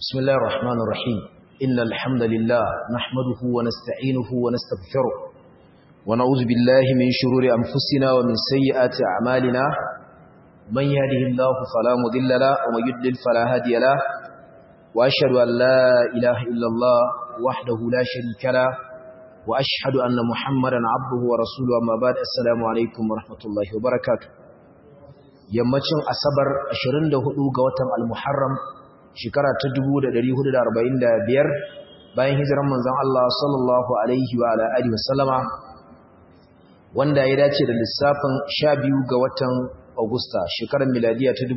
بسم الله الرحمن الرحيم إن الحمد لله نحمده ونستعينه ونستغفره ونعوذ بالله من شرور أنفسنا ومن سيئات أعمالنا من يهده الله فلا مضل له ومن يضلل فلا هادي له وأشهد أن لا إله إلا الله وحده لا شريك له وأشهد أن محمدا عبده ورسوله أما بعد السلام عليكم ورحمة الله وبركاته yammacin asabar 24 ga watan al-muharram shekara ta 1445 bayan hijiran manzon Allah sallallahu alaihi wa alihi wasallama wanda ya dace da lissafin 12 ga watan Agusta shekarar miladiya ta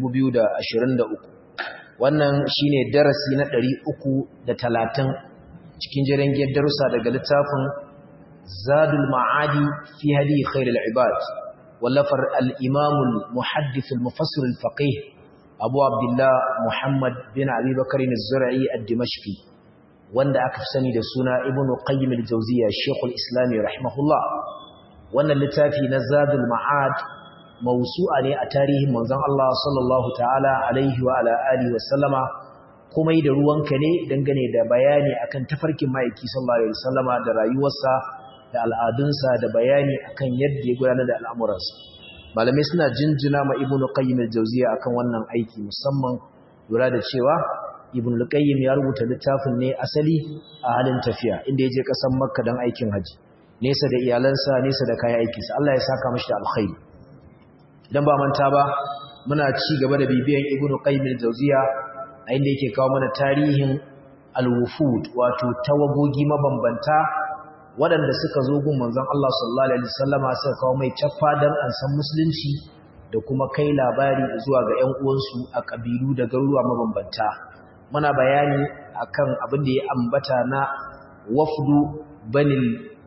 2023 wannan shine darasi na 330 cikin jirangiyar darussa daga littafin Zadul Ma'adi fi hadi khairul ibad wallafar al-Imam al-Muhaddith al-Mufassir al-Faqih Abu Abdullah Muhammad bin Abi Bakr az-Zur'i ad-Dimashqi wanda aka sani da suna Ibn Qayyim al-Jawziyya Sheikh al-Islam rahimahullah wannan littafi na Zadul Ma'ad mawsu'a ne a tarihin manzon Allah sallallahu ta'ala alaihi wa ala alihi wa sallama kuma da ruwanka ne dangane da bayani akan tafarkin ma'aiki sallallahu alaihi wasallama da rayuwarsa da al'adunsa da bayani akan yadda ya gudanar da al'amuransa malamai suna jinjina ma ibnu qayyim al-jawziya akan wannan aiki musamman lura da cewa ibnu qayyim ya rubuta littafin ne asali a halin tafiya inda ya je kasan makka don aikin haji nesa da iyalansa nesa da kayan aikinsa Allah ya saka mashi da alkhairi idan ba manta ba muna ci gaba da bibiyan ibnu qayyim al-jawziya a inda yake kawo mana tarihin al-wufud wato tawagogi mabambanta waɗanda suka zo gun manzon Allah sallallahu alaihi wasallama suka kawo mai caffa dan an san musulunci da kuma kai labari zuwa ga ƴan uwansu a kabilu da garuruwa mabambanta muna bayani akan abin da ya ambata na wafdu banil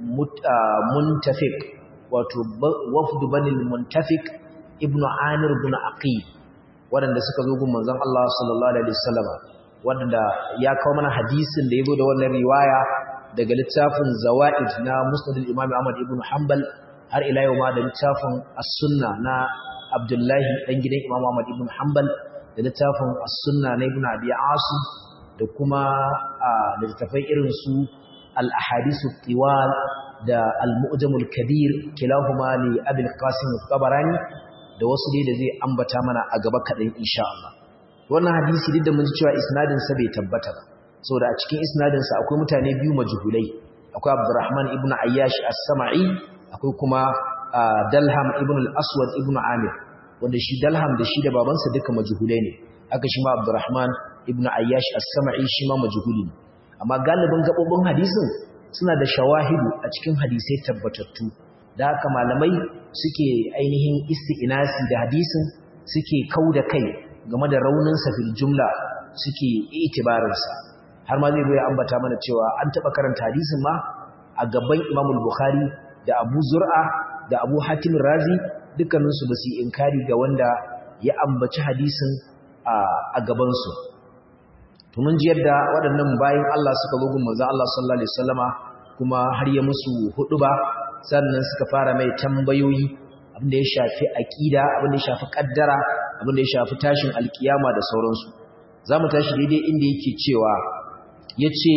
muntafiq wato wafdu banil muntafiq ibnu amir ibn aqil waɗanda suka zo gun manzon Allah sallallahu alaihi wasallama waɗanda ya kawo mana hadisin da yazo da wannan riwaya daga littafin zawa'id na musnad al-imam Ahmad ibn Hanbal har ila yau ma da littafin as-sunna na Abdullahi dan gidan Imam Ahmad ibn Hanbal da littafin as-sunna na Ibn Abi Asim da kuma littafai irin su al-ahadith at-tiwal da al-mu'jam al-kabir kilahuma li Abi al-Qasim al-Tabarani da wasu dai da zai ambata mana a gaba kadan insha Allah wannan hadisi duk da mun ji cewa isnadin sa bai tabbata ba saboda a cikin isnadinsa akwai mutane biyu majhulai akwai Abdurrahman ibn Ayyash as-Sama'i akwai kuma Dalham ibn al-Aswad ibn Amir wanda shi Dalham da shi da babansa duka majhulai ne aka shi ma Abdurrahman ibn Ayyash as-Sama'i shi ma majhuli ne amma galibin gabobin hadisin suna da shawahidu a cikin hadisai tabbatattu da haka malamai suke ainihin isti'nasi da hadisin suke kauda kai game da rauninsa fil jumla suke itibarinsa har ma zai zo ya ambata mana cewa an taɓa karanta hadisin ma a gaban Imam Bukhari da Abu Zur'a da Abu Hatim Razi dukkaninsu ba su yi inkari ga wanda ya ambaci hadisin a gabansu. To mun ji yadda waɗannan bayan Allah suka zo gun manzon Allah sallallahu alaihi wasallama kuma har ya musu huɗuba sannan suka fara mai tambayoyi abin da ya shafi aqida abin da ya shafi kaddara abin da ya shafi tashin alkiyama da sauransu. Za mu tashi daidai inda yake cewa ya ce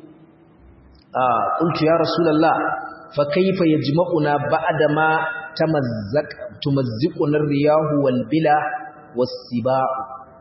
ƙuntu ya rasulallah fa kaifa ya jima'una ba'ada ma tumazziƙunar riyahu walbila wasiba'u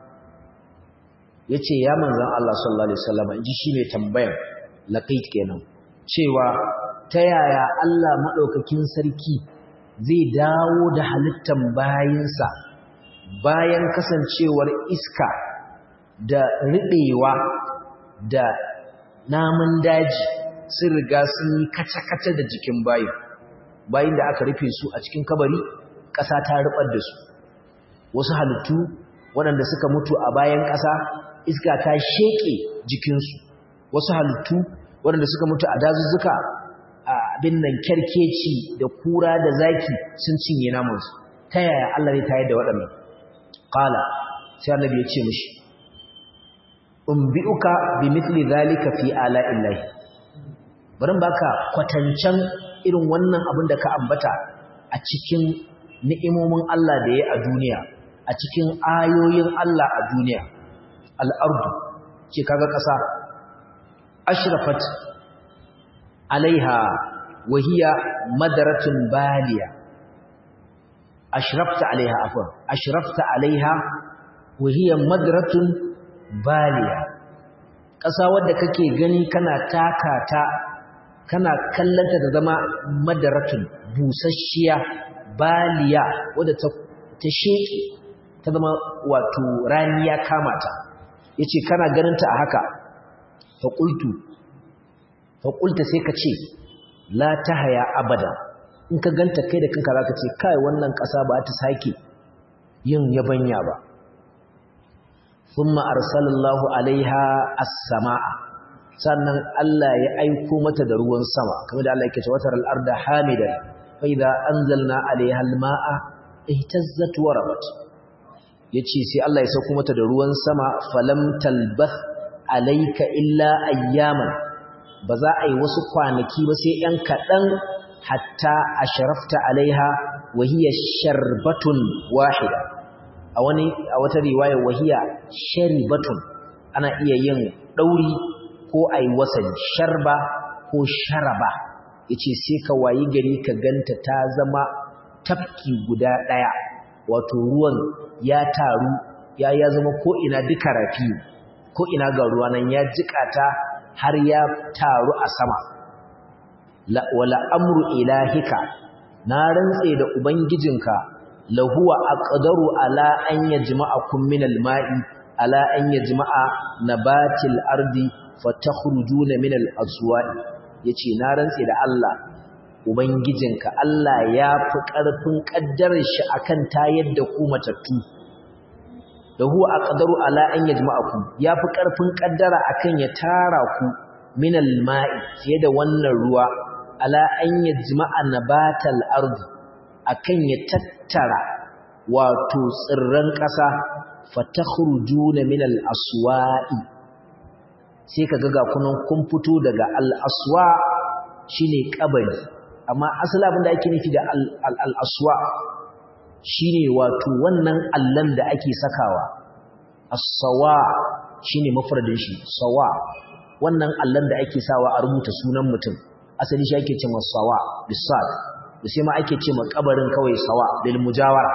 ya ce ya manzan Allah sallallahu Alaihi wasallama in ji shi mai tambayan laƙait kenan cewa ta yaya Allah maɗaukakin sarki zai dawo da halittan bayinsa bayan kasancewar iska da riɗewa da namun daji sun riga sun yi kaca-kaca da jikin bayin bayin da aka rufe su a cikin kabari ƙasa ta rubar da su wasu halittu waɗanda suka mutu a bayan ƙasa iska ta sheƙe jikinsu wasu halittu waɗanda suka mutu a dazuzzuka a abin nan kyarkeci da kura da zaki sun cinye namansu ta yaya Allah ne tayar da waɗannan ƙala sai annabi ya ce mishi umbi'uka bi mithli zalika fi ala'illahi bari baka kwatancan irin wannan abin da ka ambata a cikin ni'imomin Allah da ya a duniya a cikin ayoyin Allah a duniya al'ardu ce kaga ƙasa ashrafat alaiha wahiya madaratun baliya ashrafta alaiha afwan ashrafta alaiha wahiya madaratun baliya ƙasa wadda kake gani kana taka ta kana kallanta da zama madaratun busasshiya baliya wadda ta ta sheke ta zama wato rani ya kama ta yace kana ganin ta a haka fa qultu fa qulta sai ka ce la tahaya abada in ka ganta kai da kanka zaka ce kai wannan ƙasa ba ta sake yin yabanya ba thumma arsalallahu alaiha as-samaa sannan Allah ya aiko mata da ruwan sama kamar da Allah yake cewa taral arda hamidan fa idza anzalna alaiha al-maa ihtazzat wa rabat yace sai Allah ya sauko mata da ruwan sama falam talbath alayka illa ayyaman ba za a yi wasu kwanaki ba sai ‘yan kaɗan hatta a sharafta alaiha wahiyar sharbatun wahida a wani a wata riwaya wahiya sharibatun ana iya yin ɗauri ko a yi wasan sharba ko sharaba ya ce sai ka wayi gari ka ganta ta zama tafki guda ɗaya wato ruwan ya taru ya ya zama ko'ina duka rafi ko'ina ga ruwa nan ya jiƙata har ya taru a sama wala amru ilahika na rantse da ubangijinka lahuwa aqdaru ala an yajma'akum min alma'i ala an yajma'a nabatil ardi fatakhrujuna min al-aswa'i yace na rantse da Allah ubangijinka Allah ya fi karfin kaddarar shi akan tayar da ku matattu da huwa aqdaru ala an yajma'akum yafi karfin kaddara akan ya tara ku min al-ma'i fiye da wannan ruwa ala an yajma'a nabatal ardi akan ya tattara wato tsirran ƙasa fatakhrujuna min al-aswa'i sai kaga ga kunan kun fito daga al-aswa shine kabari amma asali abin da ake nufi da al-aswa shine wato wannan allan da ake sakawa as-sawa shine mafradin shi sawa wannan allan da ake sawa a rubuta sunan mutum asali shi ake cewa sawa bisad da sai ma ake cewa kabarin kawai sawa bil mujawara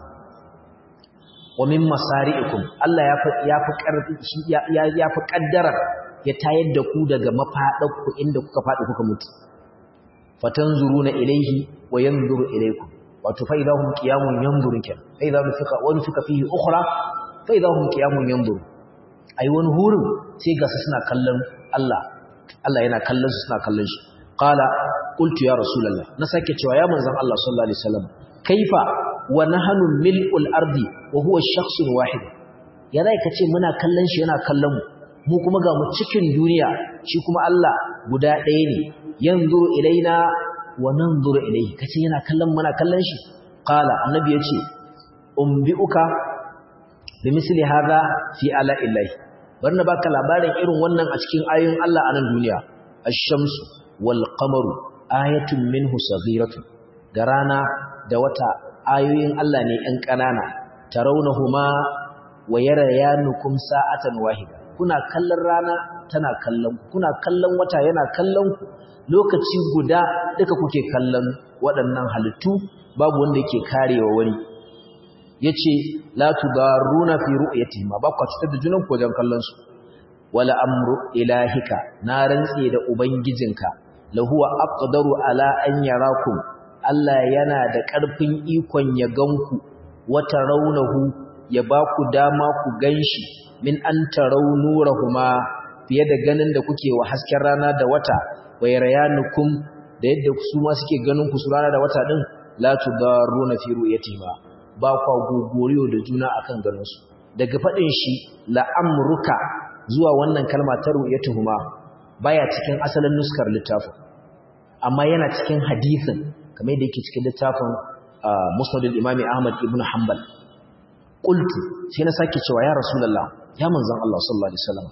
wa min masari'ikum Allah ya fi ya fi karfi ya ya fi kaddara ya tayar da ku daga mafadarku inda kuka fadi kuka mutu fatanzuruna ilayhi wa yanzuru ilaykum wato fa idahum qiyamun yanzuru kan fa idza nufika wa nufika fihi ukhra fa idahum qiyamun yanzuru ai wani hurin sai ga su suna kallon Allah Allah yana kallon su suna kallon shi qala qultu ya rasulullah na sake cewa ya manzon Allah sallallahu alaihi wasallam kaifa wa nahnu mil'ul ardi wa huwa shakhsun wahid ya zai kace muna kallon shi yana kallon mu mu kuma ga mu cikin duniya shi kuma Allah guda ɗaya ne yanzuru ilaina wa nanzuru ilayhi kace yana kallon muna kallon shi qala annabi yace umbiuka bi misli hadha fi ala illahi barna baka labarin irin wannan a cikin ayoyin Allah a nan duniya ash-shamsu wal qamaru ayatun minhu saghiratun da rana da wata ayoyin Allah ne ɗan ƙanana tarawnahuma wa yarayanukum sa'atan wahida kuna kallon rana tana kallon kuna kallon wata yana kallon ku lokaci guda duka kuke kallon waɗannan halittu babu wanda yake karewa wani yace la tudaruna fi ru'yatihim ba ku cutar da junan ku wajen kallon su wala amru ilahika na rantse da ubangijinka lahuwa aqdaru ala an yarakum Allah yana da ƙarfin ikon ya ganku wata raunahu ya ba ku dama ku ganshi min an tarau nurahuma fiye da ganin da kuke wa hasken rana da wata wa yarayanukum da yadda su ma suke ganin ku su rana da wata din la tudaruna fi ru'yatihima ba kwa gogoriyo da juna akan ganin su daga fadin shi la amruka zuwa wannan kalma ta ru'yatuhuma baya cikin asalin nuskar littafin amma yana cikin hadisin kamar yadda yake cikin littafin musnad al-imami ahmad ibn hanbal qultu sai na sake cewa ya rasulullah ya manzon Allah sallallahu alaihi wasallam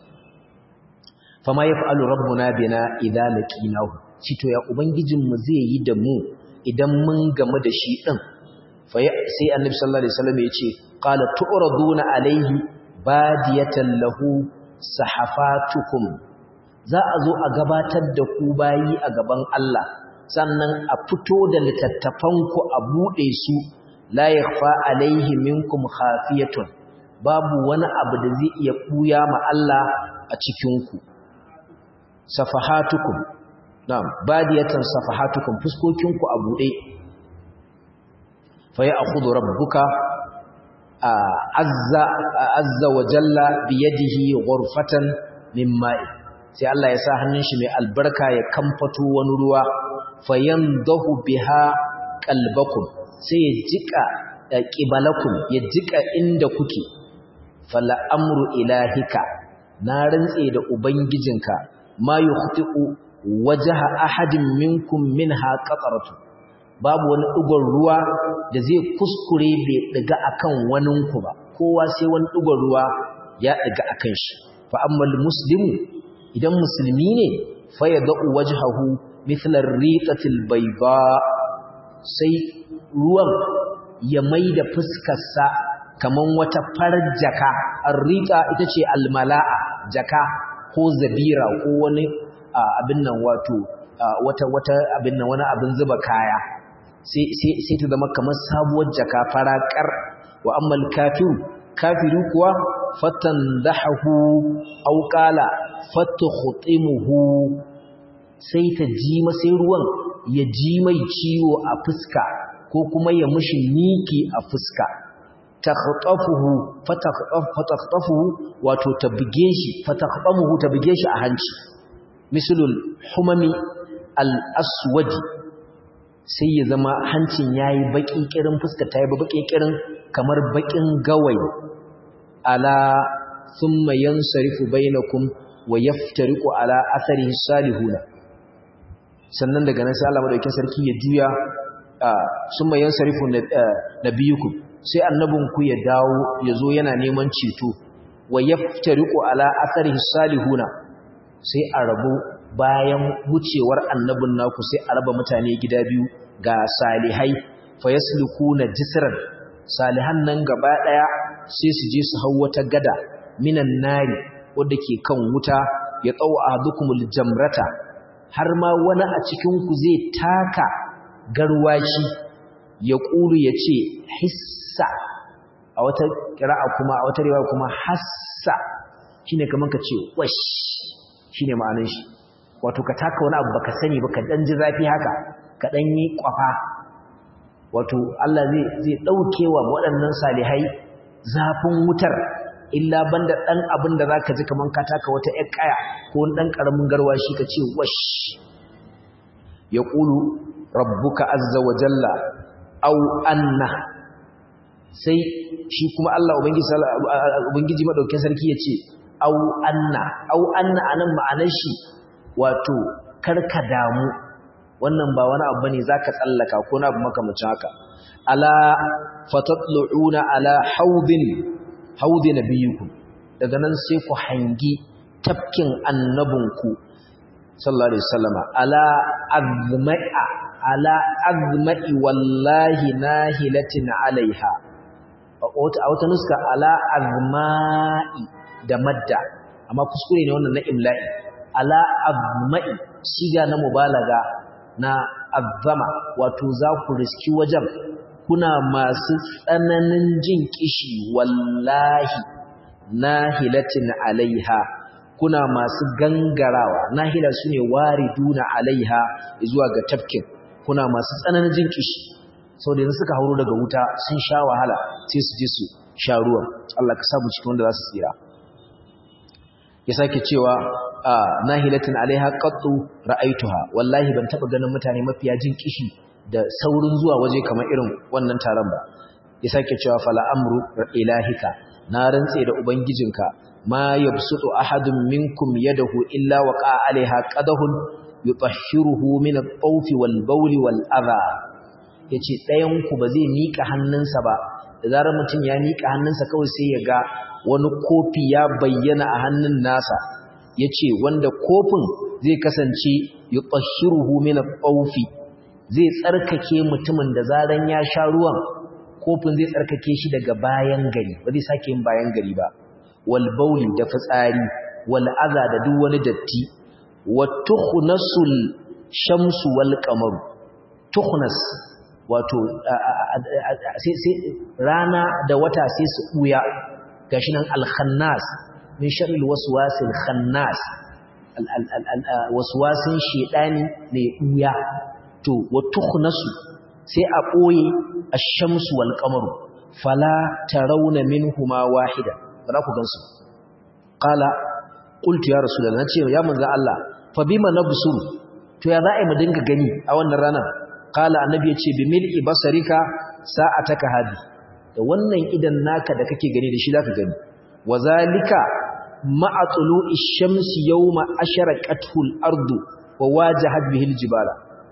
fama yaf'alu rabbuna bina idza laqinahu to ya ubangijin mu zai yi da mu idan mun gamu da shi din fa sai annabi sallallahu alaihi wasallam ya ce qala tu'raduna alaihi badiyatan lahu sahafatukum za a zo a gabatar da ku bayi a gaban Allah sannan a fito da littattafanku a buɗe su la yakhfa alaihi minkum khafiyatun babu wani abu da zai iya ɓuya ma Allah a cikinku safahatukum na'am badiyatan safahatukum fuskokinku a buɗe fa ya'khudhu rabbuka azza azza wa jalla bi yadihi ghurfatan min ma'i sai Allah ya sa hannun shi mai albarka ya kamfato wani ruwa fayandahu biha qalbakum sai ya jika qibalakum ya jika inda kuke fala amru ilahika na rantse da ubangijinka ma yukhti'u wajha ahadin minkum minha qataratu babu wani dugon ruwa da zai kuskure bai diga akan waninku ba kowa sai wani dugon ruwa ya diga akan shi fa ammal muslimu idan musulmi ne fa yad'u wajhahu mithla ar-riqatil bayda sai ruwan ya maida fuskarsa kaman wata farar jaka ar-riqa ita ce al-mala'a jaka ko zabira ko wani abin nan wato wata wata abin nan wani abin zuba kaya sai sai sai ta zama kamar sabuwar jaka farakar wa ammal kafiru kafiru kuwa fatandahu aw qala fatukhtimuhu sai ta ji sai ruwan ya ji mai ciwo a fuska ko kuma ya mushi miki a fuska takhtafuhu fatakhtafuhu wato ta buge shi fatakhtamuhu ta buge shi a hanci mislul humami al-aswadi sai ya zama hancin yayi baki kirin fuska ta yi baki kirin kamar bakin gawayi ala thumma yansarifu bainakum wa yaftariqu ala atharihi salihuna sannan daga nan sai Allah madaukakin sarki ya juya thumma yansarifu nabiyukum sai annabinku ya dawo ya zo yana neman ceto wa yaftariqu ala atharihi salihuna sai a rabu bayan wucewar annabin naku sai a raba mutane gida biyu ga salihai fa yaslukuna jisran salihan nan gaba daya sai su je su hau wata gada minan nari wadda ke kan wuta ya tsawo ahadukumul jamrata har ma wani a cikin ku zai taka garwashi ya kulu ya ce hissa a wata kira'a kuma a wata riwaya kuma hassa shine kaman ka ce wash shine ma'anar shi wato ka taka wani abu baka sani ba ka dan ji zafi haka ka dan yi kwafa wato Allah zai zai dauke wa waɗannan salihai zafin wutar illa banda dan abin da zaka ji kaman ka taka wata ƴar kaya ko wani dan karamin garwashi ka ce wash yaqulu rabbuka azza wa jalla aw anna sai shi kuma Allah ubangiji ubangiji madaukakin sarki yace aw anna aw anna anan ma'anar shi wato karka damu wannan ba wani abu bane zaka tsallaka ko na abu makamacin haka ala fatatlu'una ala haudin haudi nabiyukum daga nan sai ku hangi tafkin annabinku sallallahu alaihi wasallama ala azma'a ala azma'i wallahi nahilatin alaiha a wata nuska ala azma'i da madda amma kuskure ne wannan na imla'i ala azma'i shiga na mubalaga na azama wato za ku riski wajen kuna masu tsananin jin kishi wallahi nahilatin alaiha kuna masu gangarawa nahila su ne wariduna alaiha zuwa ga tafkin kuna masu tsananin jin kishi sau da yanzu suka hauro daga wuta sun sha wahala sai su je su sha ruwan Allah ka samu cikin wanda za su tsira ya sake cewa nahilatin alaiha qattu ra'aituha wallahi ban taba ganin mutane mafiya jin kishi da saurin zuwa waje kamar irin wannan taron ba ya sake cewa fala amru ilahika na rantse da ubangijinka ma yabsutu ahadun minkum yadahu illa waqa alaiha qadahun yutahhiruhu min at-tawf wal bawl wal adha yace ɗayan ku ba zai mika hannunsa ba da zarar mutum ya mika hannunsa kawai sai ya ga wani kofi ya bayyana a hannun nasa yace wanda kofin zai kasance yutahhiruhu min at-tawf zai tsarkake mutumin da zaran ya sha ruwan kofin zai tsarkake shi daga bayan gari ba zai sake yin bayan gari ba wal bauli da fitsari wal adha da duk wani datti wa tukhnasul shamsu wal qamaru tukhnas wato sai rana da wata sai su buya gashi nan al-khannas min sharri al-waswasil khannas waswasin shedani ne buya to wa tukhnasu sai a boye ash-shamsu wal qamaru fala tarawna minhuma wahida ba ku gansu qala qultu ya rasulullah nace ya manzo Allah fa bima nabsuru to ya za'i mu dinga gani a wannan ranar qala annabi yace bi mil'i basarika sa'ataka hadi da wannan idan naka da kake gani da shi zaka gani wazalika ma'a tulu'i shamsi yawma asharaqathu al-ardu wa wajahat bihi al-jibala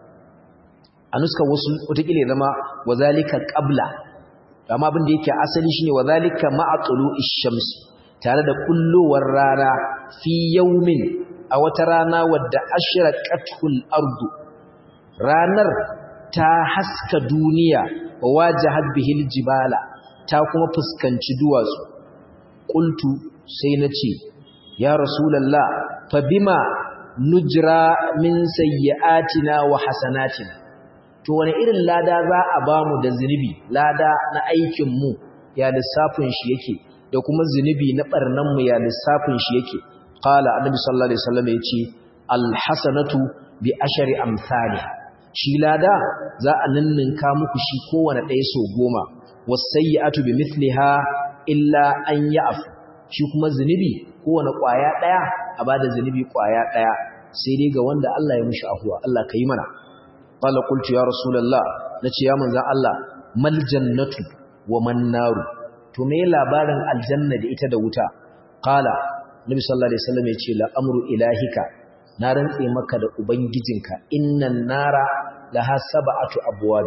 anuska wasu wataƙila zama wazalika qabla amma abin da yake asali shine wazalika ma'a tulu'i shamsi tare da kullowar rana fi yawmin a wata rana wadda ashraqathu al-ardu ranar ta haska duniya wa wajahat bihi al-jibala ta kuma fuskanci duwatsu qultu sai nace ya rasulullah fa bima nujra min sayyi'atina wa hasanatina to wani irin lada za a bamu da zinubi lada na aikin mu ya lissafin shi yake da kuma zinubi na barnan mu ya lissafin shi yake qala annabi sallallahu alaihi wasallam yace alhasanatu bi ashri amsalha shi lada za a ninninka muku shi kowane ɗaya so goma wasayyi'atu bi mithliha illa an ya'f shi kuma zinubi kowane ƙwaya ɗaya a bada zinubi ƙwaya ɗaya sai dai ga wanda Allah ya mishi afuwa Allah ka yi mana qala qultu ya rasulullah nace ya manzon Allah mal jannatu wa man naru to me labarin aljanna da ita da wuta qala nabi sallallahu alaihi wasallam yace la amru ilahika na rantse maka da ubangijinka innan nara laha sab'atu abwab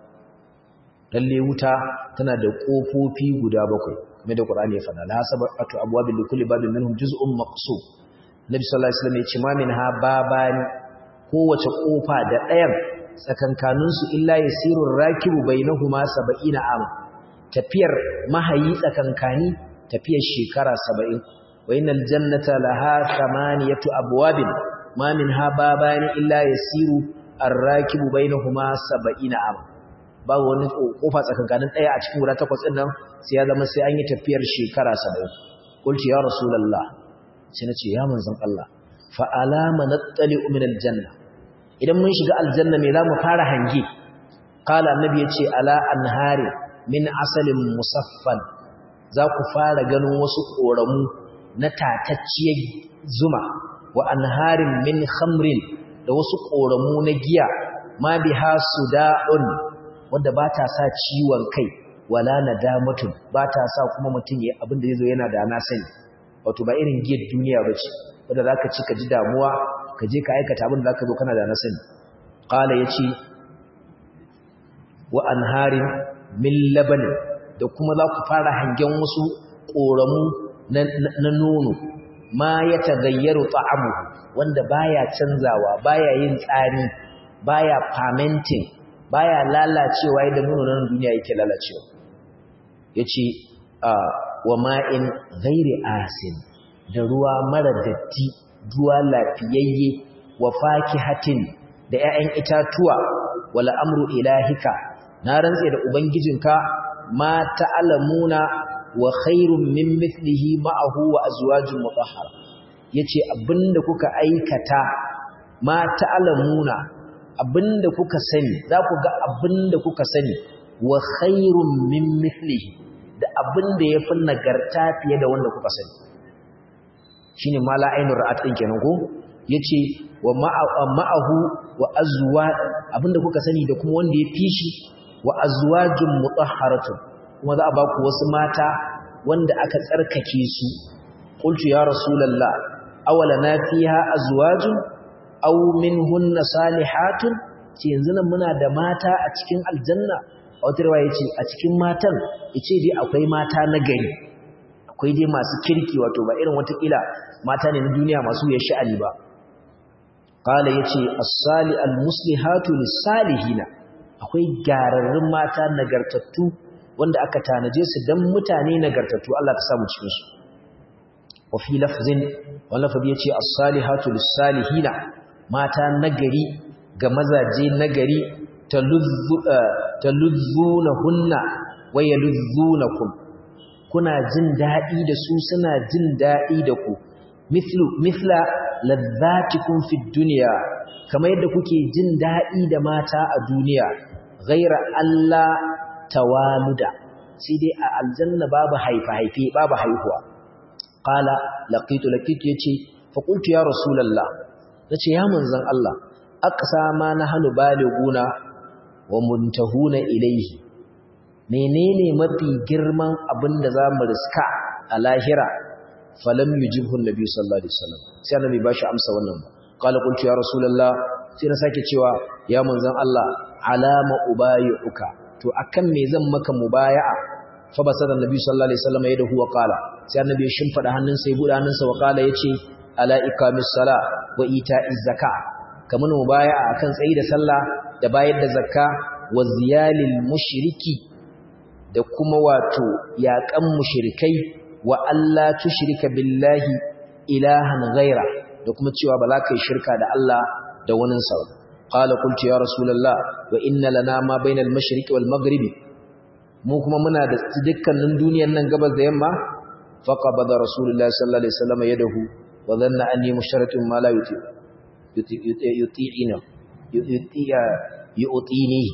lalle wuta tana da kofofi guda bakwai kamar da qur'ani ya faɗa laha sab'atu abwab li kulli babin minhum juz'un maqsum nabi sallallahu alaihi wasallam yace ma minha babani kowace kofa da ɗayan tsakankaninsu illa yasirur rakibu bainahuma 70 am tafiyar mahayi tsakankani tafiyar shekara 70 wa innal jannata laha thamaniyatu abwabin ma minha babani illa yasiru ar-rakibu bainahuma 70 am babu wani kofa tsakankanin daya a cikin guda takwas din nan sai ya zama sai an yi tafiyar shekara 70 qultu ya rasulullah sai nace ya manzon Allah fa alama nattali'u min al-janna idan mun shiga aljanna me za mu fara hange kala annabi ya ce ala anhari min asalin musaffan za ku fara ganin wasu ƙoramu na tatacciyar zuma wa anharin min khamrin da wasu ƙoramu na giya ma biha suda'un wanda ba ta sa ciwon kai wala nadamatun ba ta sa kuma mutum ya abin da zai zo yana da na sani wato ba irin giyar duniya ba ce wanda za ka ci ka ji damuwa ka je ka aikata abin da za ka zo kana da na sani ƙala ya ce wa anharin min labanin da kuma za ku fara hangen wasu ƙoramu na nono ma ya tagayyaru ta'amu wanda baya canzawa baya yin tsari baya fermenting baya lalacewa yadda nono na duniya yake lalacewa yace wa ma'in ghairi asin da ruwa mara datti ruwa lafiyayye wa fakihatin da 'ya'yan itatuwa wala amru ilahika na rantse da ubangijinka ma ta'lamuna wa khairun min mithlihi ma'ahu wa azwajun mutahhara yace abinda kuka aikata ma ta'lamuna abinda kuka sani za ku ga abinda kuka sani wa khairun min mithlihi da abinda yafi nagarta fiye da wanda kuka sani shine mala ainur ra'at din kenan ko yace wa ma'ahu wa azwa abinda kuka sani da kuma wanda ya fishi wa azwajun mutahharatun kuma za a ba ku wasu mata wanda aka tsarkake su qultu ya rasulullah awala na fiha azwajun aw minhunna salihatun ce yanzu nan muna da mata a cikin aljanna a wata riwaya yace a cikin matan yace dai akwai mata na gari akwai dai masu kirki wato ba irin wata kila mata ne na duniya masu ya sha'ani ba qala yace as-sali al-muslihatu lis-salihina akwai gararrun mata nagartattu wanda aka tanaje su dan mutane nagartattu Allah ka samu cikin su wa fi lafzin wani lafazi yace as-salihatu lis-salihina mata nagari ga mazaje nagari taluzzunahunna wa yaluzzunakum kuna jin dadi da su suna jin dadi da ku mithlu mithla ladzatikum fid dunya kamar yadda kuke jin dadi da mata a duniya ghaira Allah tawaluda sai dai a aljanna babu haifa haife babu haihuwa qala laqitu laqitu yace fa qultu ya rasulullah nace ya manzon Allah aqsa ma nahnu baliguna wa muntahuna ilayhi menene mafi girman abinda zamu riska a lahira falam yujibhu annabi sallallahu alaihi wasallam sai annabi bashi amsa wannan qala qultu ya rasulullah sai na sake cewa ya manzon Allah alama ubayuka to akan me zan maka mubaya'a fa basada annabi sallallahu alaihi wasallam yadahu wa qala sai annabi ya shimfida hannunsa ya buɗe hannunsa wa qala yace ala ikamis sala wa ita'iz zakka kamar mubaya'a akan tsayi da sallah da bayar da zakka wa ziyalil mushriki da kuma wato yaƙan mushrikai wa alla tushrika billahi ilahan ghaira da kuma cewa ba za ka yi shirka da Allah da wani sa qala qultu ya rasulullah wa inna lana ma bainal mashriqi wal maghribi mu kuma muna da dukkanin duniyar nan gabas da yamma faqabada rasulullah sallallahu alaihi wasallam yadahu wa dhanna anni musharatun ma la yuti yuti'ina yuti'a yu'tinihi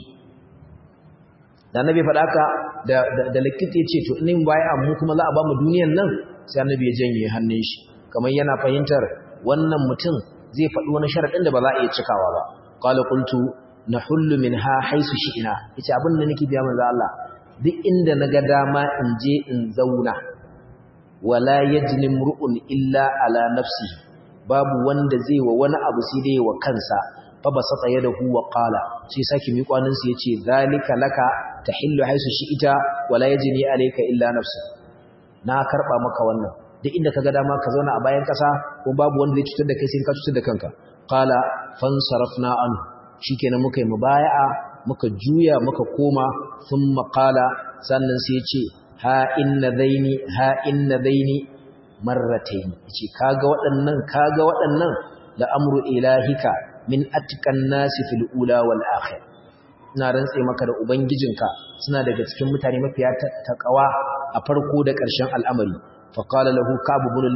da annabi faɗa haka da da likita yace to in baya mu kuma za a ba mu duniyar nan sai annabi ya janye hannun shi kamar yana fahimtar wannan mutum zai faɗi wani sharadin da ba za a iya cikawa ba qala qultu nahullu minha haisu shi'ina yace abin da nake biya manzo Allah duk inda naga dama in je in zauna wala yajni mur'un illa ala nafsihi babu wanda zai wa wani abu sai dai wa kansa fa basata yadahu wa qala sai saki mi kwanin sa yace zalika laka tahillu haisu shi'ita wala yajni alayka illa nafsi na karba maka wannan duk inda kaga dama ka zauna a bayan kasa ko babu wanda zai cutar da kai sai ka cutar da kanka qala fansarafna anhu shikenan muka yi mubaya'a muka juya muka koma thumma qala sannan sai yace ha inna daini ha inna daini marratayn yace kaga waɗannan kaga waɗannan la amru ilahika min atqan nasi fil ula wal akhir ina rantse maka da ubangijinka suna daga cikin mutane mafiya taqwa a farko da ƙarshen al'amari fa qala lahu ka'b ibn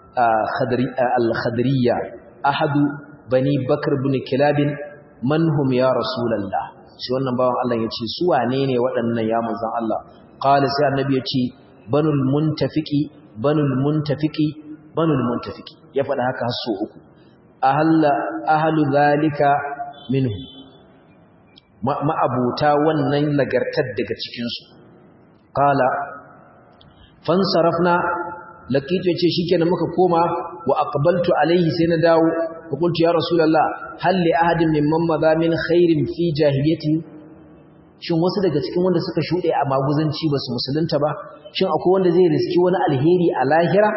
al-khadriyya ahadu bani bakr ibn kilab man hum ya rasulullah shi wannan bawan Allah yace su wane ne waɗannan ya manzon Allah qala sai annabi yace banul muntafiqi banul muntafiqi banul muntafiqi ya faɗa haka har so uku ahalla ahlu zalika minhu ma'abuta wannan lagartar daga cikin su qala fansarafna laqitu yace shikenan muka koma wa aqbaltu alaihi sai na dawo fa qultu ya rasulullah hal li ahadin mimman madha min khairin fi jahiliyyati shin wasu daga cikin wanda suka shude a maguzanci basu musulunta ba shin akwai wanda zai riski wani alheri a lahira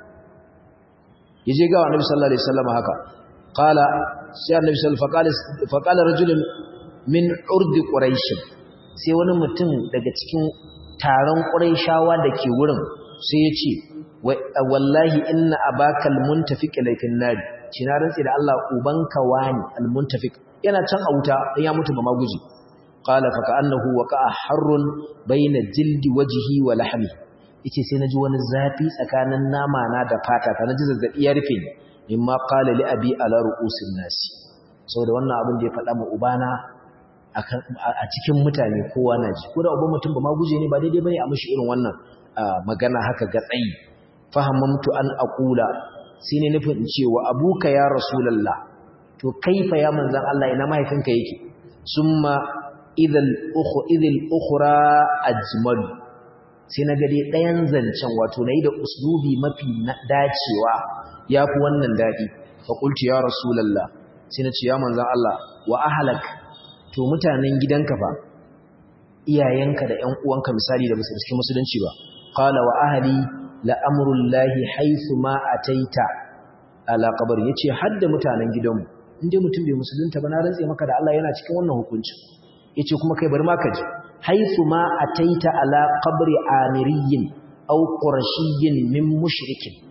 yaje ga annabi sallallahu alaihi wasallam haka qala sai annabi sallallahu alaihi wasallam fa qala rajulun min urd quraish sai wani mutum daga cikin taron quraishawa dake wurin sai ya ce wallahi inna abaka almuntafiq laifin nari shi na rantsi da Allah ubanka wani almuntafiq yana can a wuta dan ya mutu ba maguji qala fa ka'annahu waqa'a harrun bayna jildi wajhi wa lahmi yace sai naji wani zafi tsakanin nama na da fata ta naji zazzabi ya rufe ni mimma qala li abi ala ru'usin nasi saboda wannan abin da ya faɗa ma ubana a cikin mutane kowa na ji ko da uban mutum ba ma guje ne ba daidai bane a mishi irin wannan magana haka ga tsayi fahamamtu an aqula sai ne nufin in ce wa abuka ya rasulullah to kaifa ya manzan Allah ina mahaifinka yake summa idhal ukhu idhal ukhra ajmal sai na gade ɗayan zancen wato nayi da uslubi mafi dacewa yafi wannan dadi fa qultu ya rasulullah sai na ce ya manzan Allah wa ahlak to mutanen gidanka fa iyayenka da ƴan uwanka misali da basu cikin musulunci ba qala wa ahli la amrullahi haythu ma ataita ala qabr yace hadda mutanen gidanmu inde mutum bai musulunta ba na rantse maka da Allah yana cikin wannan hukunci yace kuma kai bari ma ka ji haythu ma ataita ala qabri amiriyin aw qurashiyyin min mushrikin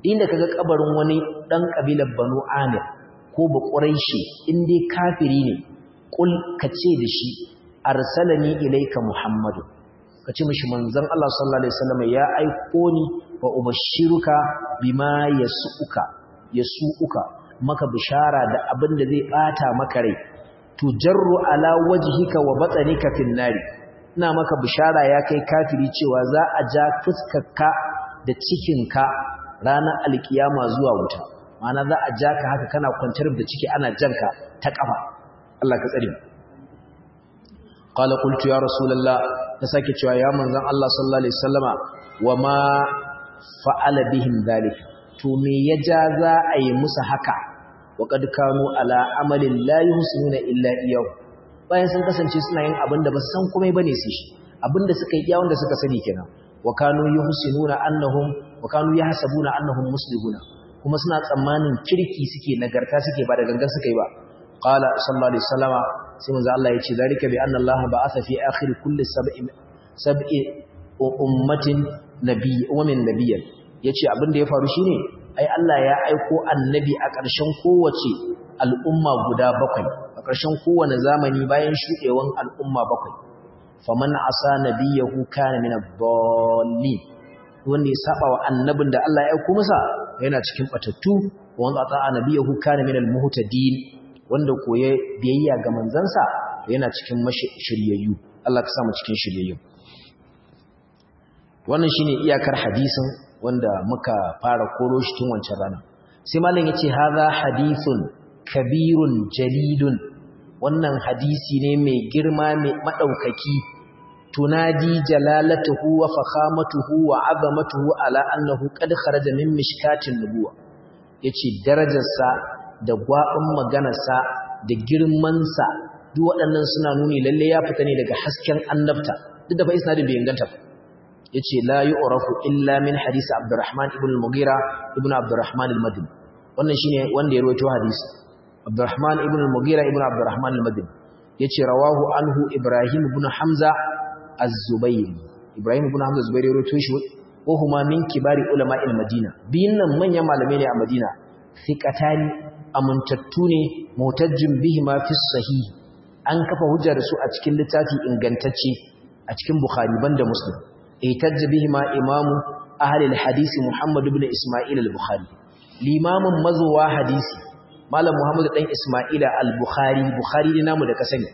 inda kaga kabarin wani dan kabilar Banu Amir ko ba Quraishi in dai kafiri ne kul kace da shi arsalani ilayka Muhammadu kace mishi manzon Allah sallallahu alaihi wasallam ya aiko ni wa ubashiruka bima yasuuka yasuuka maka bishara da abin da zai bata maka rai tujarru ala wajhika wa batnika fin nari ina maka bishara ya kai kafiri cewa za a ja fuskarka da cikinka ranar alkiyama zuwa wuta ma'ana za a ja ka haka kana kwantar da ciki ana janka ta kafa Allah ka tsare qala qultu ya rasulullah ta sake cewa ya manzon Allah sallallahu alaihi wasallama wa ma fa'ala bihim dhalik to me ya ja za a yi musu haka wa qad kanu ala amalin la yuhsinuna illa iyyahu bayan sun kasance suna yin abin da ba su san komai bane su shi abin da suka yi iya wanda suka sani kenan wa kanu yuhsinuna annahum wa kanu yahsabuna annahum muslimuna kuma suna tsammanin kirki suke nagarta suke ba da gangan suka yi ba qala sallallahu alaihi wasallama sai manzo Allah ya ce zalika bi anna Allah ba'atha fi akhir kulli sab'i sab'i ummatin nabiy ummin nabiyyan yace abin da ya faru shine ai Allah ya aiko annabi a ƙarshen kowace al'umma guda bakwai a ƙarshen kowane zamani bayan shuɗewan al'umma bakwai faman asa nabiyahu kana min ad-dallin wanda ya saba wa annabin da Allah ya aiko masa yana cikin batattu wanda ata nabiyahu kana min al-muhtadin wanda koye biyayya ga manzansa yana cikin shiryayyu Allah ka sa mu cikin shiryayyu wannan shine iyakar hadisin wanda muka fara koro shi tun wancan rana sai malam yace hadha hadithun kabirun jalilun wannan hadisi ne mai girma mai madaukaki tunadi jalalatuhu wa fakhamatuhu wa azamatuhu ala annahu qad kharaja min mishkatin nubuwa yace darajarsa da gwabin maganarsa da girmansa duk waɗannan suna nuni lalle ya fita ne daga hasken annabta duk da fa isnadin bai inganta ba yace la yu'rafu illa min hadisi Abdurrahman ibn al-Mughira ibn Abdurrahman al-Madini wannan shine wanda ya rawaito hadisi Abdurrahman ibn al-Mughira ibn Abdurrahman al-Madini yace rawahu anhu Ibrahim ibn Hamza az-Zubayr Ibrahim ibn Hamza az-Zubayr ya rawaito shi wa huma min kibari ulama al-Madina biyin nan manyan malamai ne a Madina thiqatani amuntattu ne mutajjim bihima fi sahih an kafa hujja da su a cikin littafi ingantacce a cikin Bukhari banda Muslim احتج بهما امام اهل الحديث محمد بن اسماعيل البخاري الامام مزوا حديثي malam muhammad dan isma'ila al-bukhari bukhari ne namu da ka sani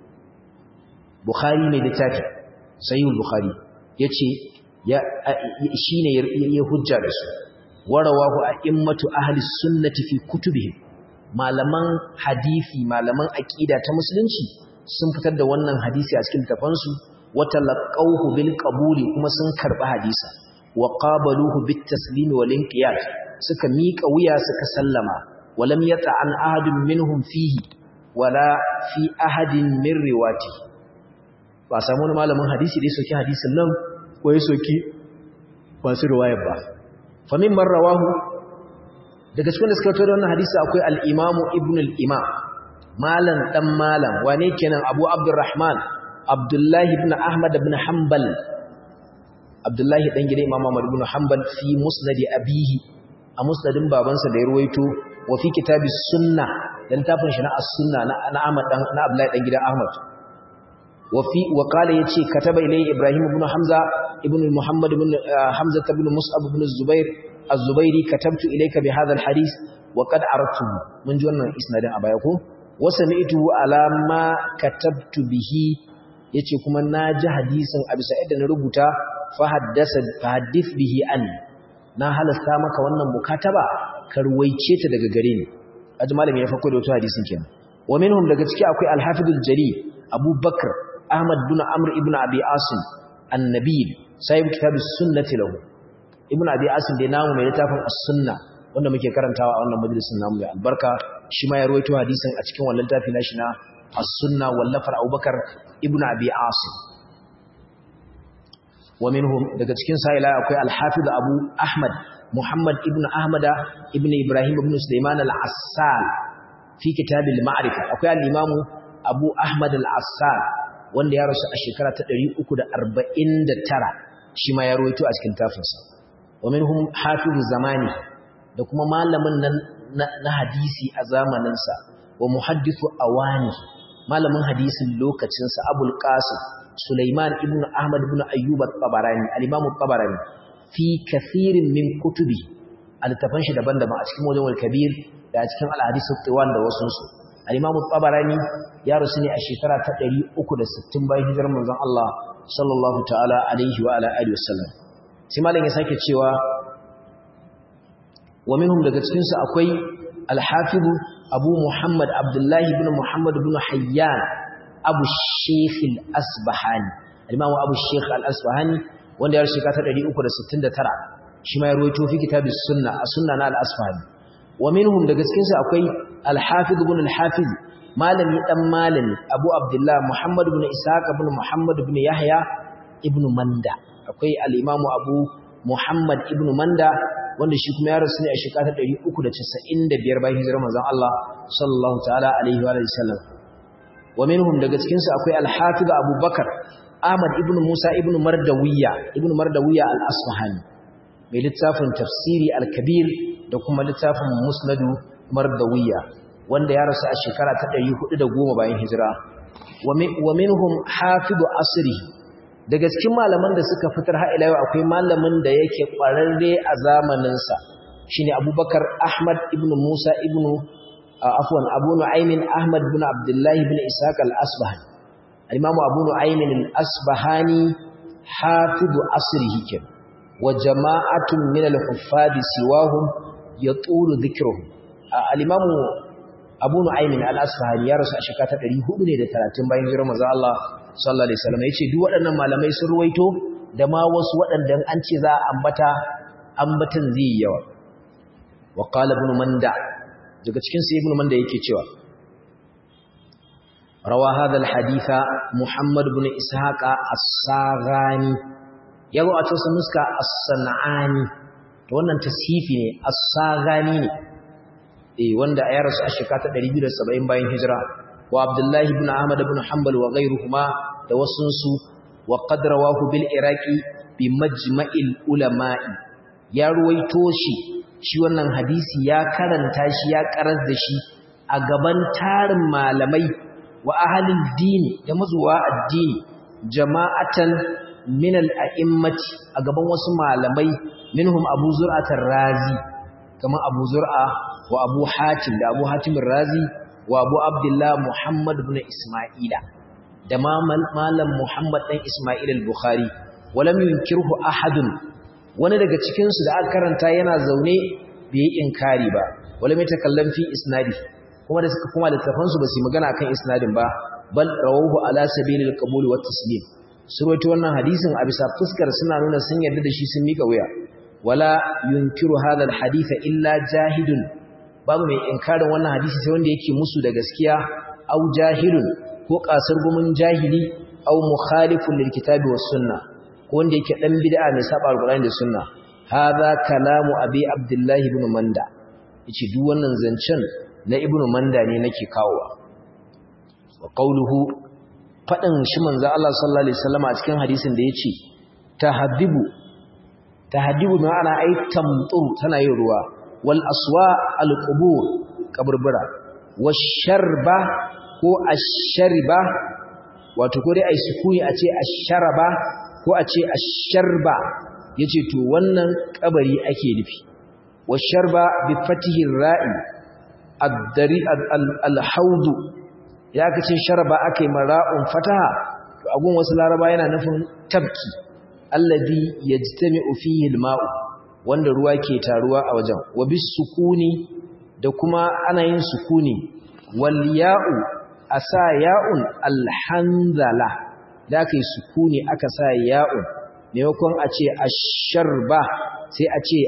bukhari mai littafi sahih bukhari yace ya shine ya hujja da su warawahu a'immatu ahli sunnati fi kutubihim malaman hadisi malaman aqida ta musulunci sun fitar da wannan hadisi a cikin tafansu وتلقوه بالقبول kuma sun karba hadisa wa qabaluhu bitaslimi wal inqiyad suka mika wuya suka sallama walam yata'an ahadun minhum fihi wala fi ahadin min riwati ba samu wani malamin hadisi da soki hadisin nan ko ya soki masu riwayar ba fa mimman rawahu daga cikin da suka tawo wannan hadisi akwai al-imamu ibn al-imam malan dan malam wane kenan abu abdurrahman Abdullahi ibn Ahmad ibn Hanbal Abdullahi dan gidan Imam Ahmad ibn Hanbal fi musnad abihi a musnadin babansa da ya ruwaito wa fi kitabis sunna dan tafin shi na as-sunna na Ahmad dan na Abdullahi dan gidan Ahmad wa fi wa qala yace kataba ilay Ibrahim ibn Hamza ibn Muhammad ibn Hamza ibn Mus'ab ibn Zubair az-Zubairi katabtu ilayka bi hadha al-hadith wa qad aradtuhu mun ji wannan isnadin a baya ko wa sami'tu ala ma katabtu bihi yace kuma na ji hadisin a bisa yadda na rubuta fa haddasa fa hadith bihi an na halasta maka wannan mukataba ka ruwaice ta daga gare ni aji malami ya farko da wato hadisin kenan wa minhum daga ciki akwai al-hafiz al-jali Abu Bakr Ahmad bin Amr ibn Abi Asim an-Nabil sahib kitab as-sunnah lahu ibn Abi Asim da namu mai littafin as-sunna wanda muke karantawa a wannan majalisin namu mai albarka shi ma ya ruwaito hadisin a cikin wannan littafi nashi na as-sunna wallafar Abubakar ibn Abi Asim wa minhum daga cikin sa'ila akwai al-Hafiz Abu Ahmad Muhammad ibn Ahmad ibn Ibrahim ibn Sulaiman al-Assal fi kitab al-Ma'rifah akwai al-Imam Abu Ahmad al-Assal wanda ya rasu a shekara ta 349 shi ma ya rawaito a cikin tafinsa wa minhum hafiz zamani da kuma malamin nan na hadisi a zamaninsa wa muhaddithu awani malamin hadisin lokacinsa abul qasim sulaiman ibn ahmad ibn ayyub at-tabarani al-imam at-tabarani fi kathirin min kutubi al-tafan shi daban-daban a cikin wajen kabir da a cikin al-hadith at-tawan da wasu su al-imam at-tabarani ya rusu ne a shekara ta 360 bayan hijirar manzon Allah sallallahu ta'ala alaihi wa ala alihi wasallam sai malam ya sake cewa wa minhum daga cikin su akwai al-hafiz abu muhammad abdullahi ibn muhammad ibn hayyan abu sheikh al-asbahani al-imam abu sheikh al-asbahani wanda ya shika ta 369 shi ma ya ruwaito fi kitabis sunna as-sunna na al-asbahani wa minhum daga cikin su akwai al-hafiz ibn al-hafiz malami dan malami abu abdullah muhammad ibn ishaq ibn muhammad ibn yahya ibn manda akwai al-imam abu muhammad ibn manda wanda shi kuma ya rasu ne a shekara 395 bayan hijirar manzon Allah sallallahu ta'ala alaihi wa sallam wa minhum daga cikin su akwai al-hafiz Abu Bakar Ahmad ibn Musa ibn Mardawiya ibn Mardawiya al-Asfahani mai littafin tafsiri al-Kabir da kuma littafin Musnadu Mardawiya wanda ya rasu a shekara ta 410 bayan hijira wa minhum hafiz asri daga cikin malaman da suka fitar ha'ila yau akwai malamin da yake ƙwararre a zamaninsa shi ne abubakar ahmad ibn musa ibn afuwan abu nu'aimin ahmad ibn abdullahi ibn isaac al-asbahani al-imamu abu nu'aimin al-asbahani hafizu asrihi ken wa jama'atun min al-huffadi siwahum yatulu dhikruhum al-imamu abu nu'aimin al-asbahani ya rasu a shekara ta 430 bayan hijirar manzo Allah sallallahu alaihi wasallam yace duk waɗannan malamai sun ruwaito da ma wasu waɗanda an ce za a ambata ambatan zai yawa wa qala ibn manda daga cikin su ibn manda yake cewa rawa hadha alhaditha muhammad ibn ishaq as-saghani yazo a cikin nuska as-sanani to wannan tashifi ne as-saghani ne eh wanda ya rasu a shekara ta 270 bayan hijira wa abdullahi ibn ahmad ibn hanbal wa ghayruhuma da wasunsu wa qad rawahu bil iraqi bi majma'il ulama'i ya ruwaito shi shi wannan hadisi ya karanta shi ya karar da shi a gaban tarin malamai wa ahlil dini da mazuwa addini jama'atan min al a'immati a gaban wasu malamai minhum abu zur'atar razi kamar abu zur'a wa abu hatim da abu hatim razi wa abu abdullah muhammad ibn isma'ila da malam muhammad dan isma'il al-bukhari walam yunkirhu ahadun wani daga cikin su da aka karanta yana zaune bai yi inkari ba walam yatakallam fi isnadi kuma da suka kuma littafan su ba su magana akan isnadin ba bal rawahu ala sabilil qabul wa taslim surwaito wannan hadisin a bisa fuskar suna nuna sun yarda da shi sun mika wuya wala yunkiru hadha al-hadith illa jahidun babu mai inkarin wannan hadisi sai wanda yake musu da gaskiya au jahilun ko kasar gumin jahili au mukhalifun lil kitabi was sunna ko wanda yake dan bid'a mai saba alqur'ani da sunna hadha kalamu abi abdullah ibn manda yace duk wannan zancen na ibn manda ne nake kawowa wa qawluhu fadin shi manzo Allah sallallahu alaihi wasallam a cikin hadisin da yace tahaddibu tahaddibu ma'ana ai tamtu tana yin ruwa wal aswa al qubur kaburbura washarba ko ashariba wato ko dai ai sukuni a ce asharaba ko a ce asharba yace to wannan kabari ake nufi washarba bi fatihi ra'i ad-dari al-hawd ya kace sharaba akai mara'un fataha to agun wasu laraba yana nufin tabki alladhi yajtami'u fihi al-ma'u wanda ruwa ke taruwa a wajen wa bis sukuni da kuma ana yin sukuni wal ya'u asa ya'un alhanzala da kai sukuni aka sa ya'un maimakon a ce asharba sai a ce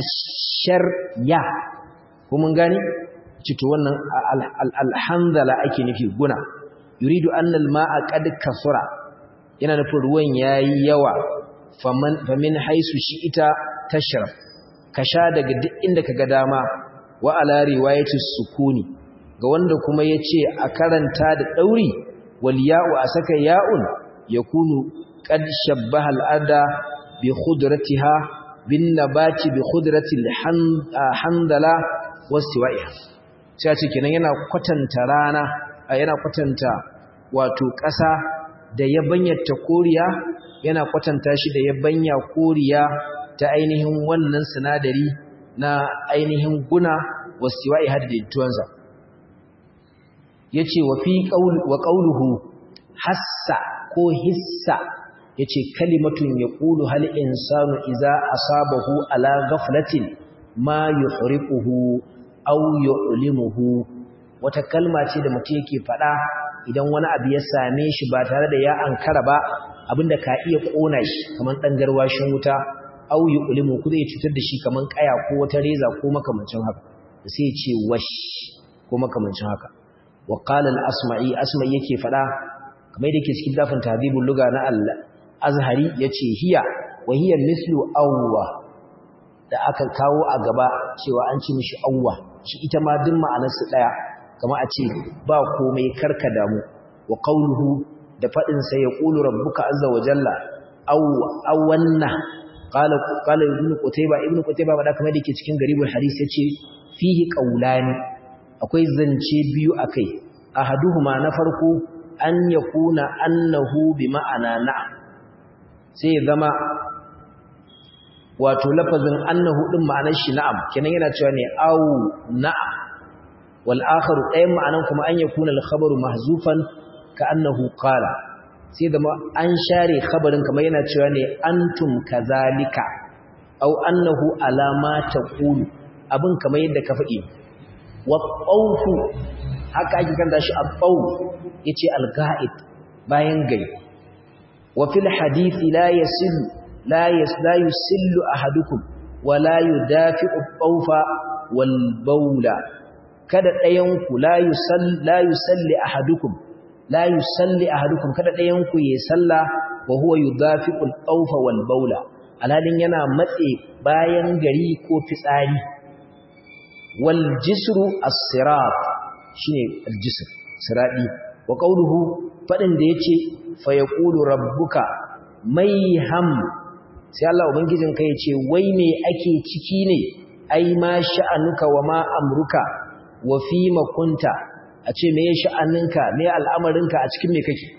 asharya ko mun gani cito wannan alhanzala ake nufi guna yuridu anna alma'a qad kasura yana nufin ruwan yayi yawa famin haisu shi ita tashrab ka sha daga duk inda kaga dama wa ala riwayati sukuni ga wanda kuma yace a karanta da dauri wal ya'u a saka ya'un yakunu qad shabbaha al-ada bi khudratiha bin nabati bi khudratil handala wastiwa'iha sai ce kenan yana kwatanta rana yana kwatanta wato ƙasa da yabanyarta koriya yana kwatanta shi da yabanya koriya ta ainihin wannan sinadari na ainihin guna wastiwa'iha da daidaituwansa yace wa fi qaul wa qauluhu hassa ko hissa yace kalimatun yaqulu hal insanu idza asabahu ala ghaflatin ma yuhriquhu aw yu'limuhu wata kalma ce da mutum yake fada idan wani abu ya same shi ba tare da ya ankara ba abinda ka iya kona shi kaman dan garwashin wuta aw yu'limu ku zai cutar da shi kaman kaya ko wata reza ko makamancin haka sai ya ce wash ko makamancin haka wa qala al-asma'i asma'i yake fada kamar da yake cikin dafin tahdhibul lugha na al-azhari yace hiya wa hiya mithlu awwa da aka kawo a gaba cewa an ci mishi awwa shi ita ma duk ma'anar su daya kamar a ce ba komai karka damu wa qawluhu da fadin sa yaqulu rabbuka azza wa jalla aw awanna qala qala ibnu qutayba ibnu qutayba ba da kamar da yake cikin garibul hadisi yace fihi qawlani akwai zance biyu akai ahaduhuma na farko an yakuna annahu bi ma'ana na'am sai zama wato lafazin annahu din ma'anar shi na'am kenan yana cewa ne au na'am wal akharu ɗayan ma'anan kuma an yakuna al khabaru mahzufan ka annahu qala sai zama an share khabarin kamar yana cewa ne antum kazalika au annahu alama taqulu abin kamar yadda ka faɗi waɓaufu haka ake kanta shi a ɓau ya ce alga'id bayan gari wafil hadithi la ya sillu la yi sillu a hadukun wa la yi dafi ɓaufa wal baula kada ɗayanku la yi salli a hadukun la yi salli a hadukun kada ɗayanku ya salla wa huwa yi dafi ɓaufa wal baula alhalin yana matse bayan gari ko fitsari والجسر الصراط shine aljisr siradi wa qawluhu fadin da yace fa yaqulu rabbuka mayham sai Allah ubangijin ka yace wai me ake ciki ne ai ma sha'anuka wa ma amruka wa fi ma kunta a ce me sha'aninka me al'amarinka a cikin me kake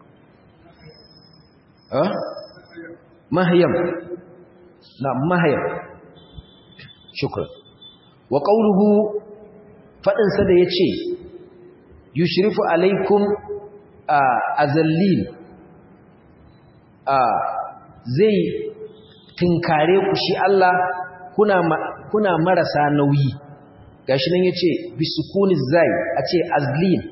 ah mahyam na mahyam shukran wa ƙauruhu faɗinsa da ya ce yushrifu alaikum a zallil zai tinkare ku shi Allah kuna marasa nauyi gashi nan ya ce bisukuni zai a ce azlil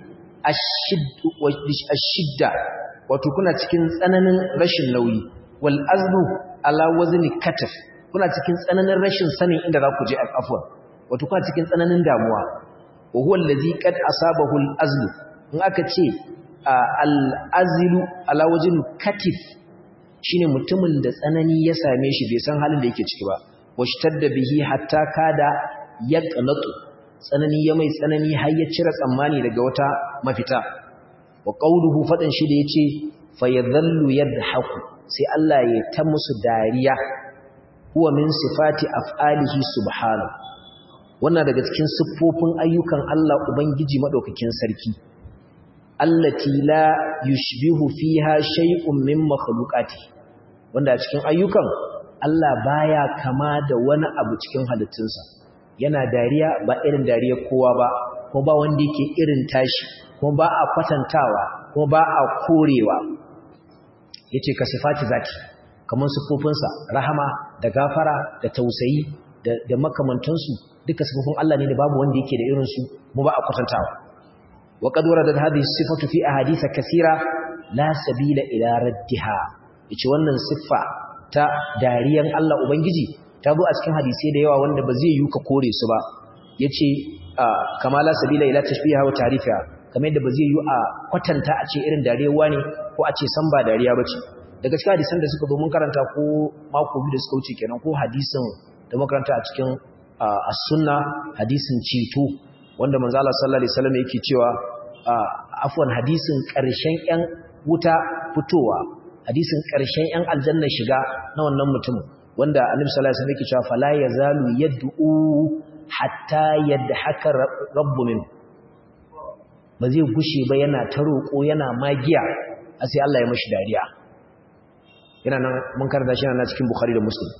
ashidda wato kuna cikin tsananin rashin nauyi wal azlu ala wazni kataf kuna cikin tsananin rashin sanin inda za ku je afwan wato kuma cikin tsananin damuwa wa huwa allazi qad asabahu al-azl in aka ce al-azlu ala wajin katif shine mutumin da tsanani ya same shi bai san halin da yake ciki ba washtadda bihi hatta kada yaqnatu tsanani ya mai tsanani har ya cire tsammani daga wata mafita wa qawluhu fadan shi da yace fayadhallu yadhaku sai Allah ya ta musu dariya huwa min sifati af'alihi subhanahu wannan daga cikin siffofin ayyukan Allah Ubangiji madaukakin sarki allati la yushbihu fiha shay'un min makhluqati wanda a cikin ayyukan Allah baya kama da wani abu cikin halittunsa yana dariya ba irin dariyar kowa ba kuma ba wanda yake irin tashi kuma ba a kwatantawa kuma ba a korewa yace ka sifati zati kamar siffofinsa rahama da gafara da tausayi da makamantansu duka sifofin Allah ne da babu wanda yake da irinsu mu ba a kwatantawa wa qad waradat hadhihi sifatu fi ahadith kaseera la sabila ila raddiha yace wannan siffa ta dariyan Allah ubangiji ta zo a cikin hadisi da yawa wanda ba zai yi ka kore su ba yace kama la sabila ila tashbiha wa ta'rifiha kamar yadda ba zai yi a kwatanta a ce irin dariyar wani ko a ce san ba dariya bace daga cikin hadisan da suka zo mun karanta ko mako biyu da suka wuce kenan ko hadisin da makaranta a cikin as-sunna hadisin ceto wanda manzo Allah sallallahu alaihi wasallam yake cewa afwan hadisin ƙarshen ƴan wuta fitowa hadisin ƙarshen ƴan aljanna shiga na wannan mutumin wanda annabi sallallahu alaihi wasallam yake cewa fala yazalu yad'u hatta yadhaka rabbu min ba zai gushe ba yana ta roƙo yana magiya a sai Allah ya mashi dariya yana nan mun karanta shi na cikin Bukhari da Muslim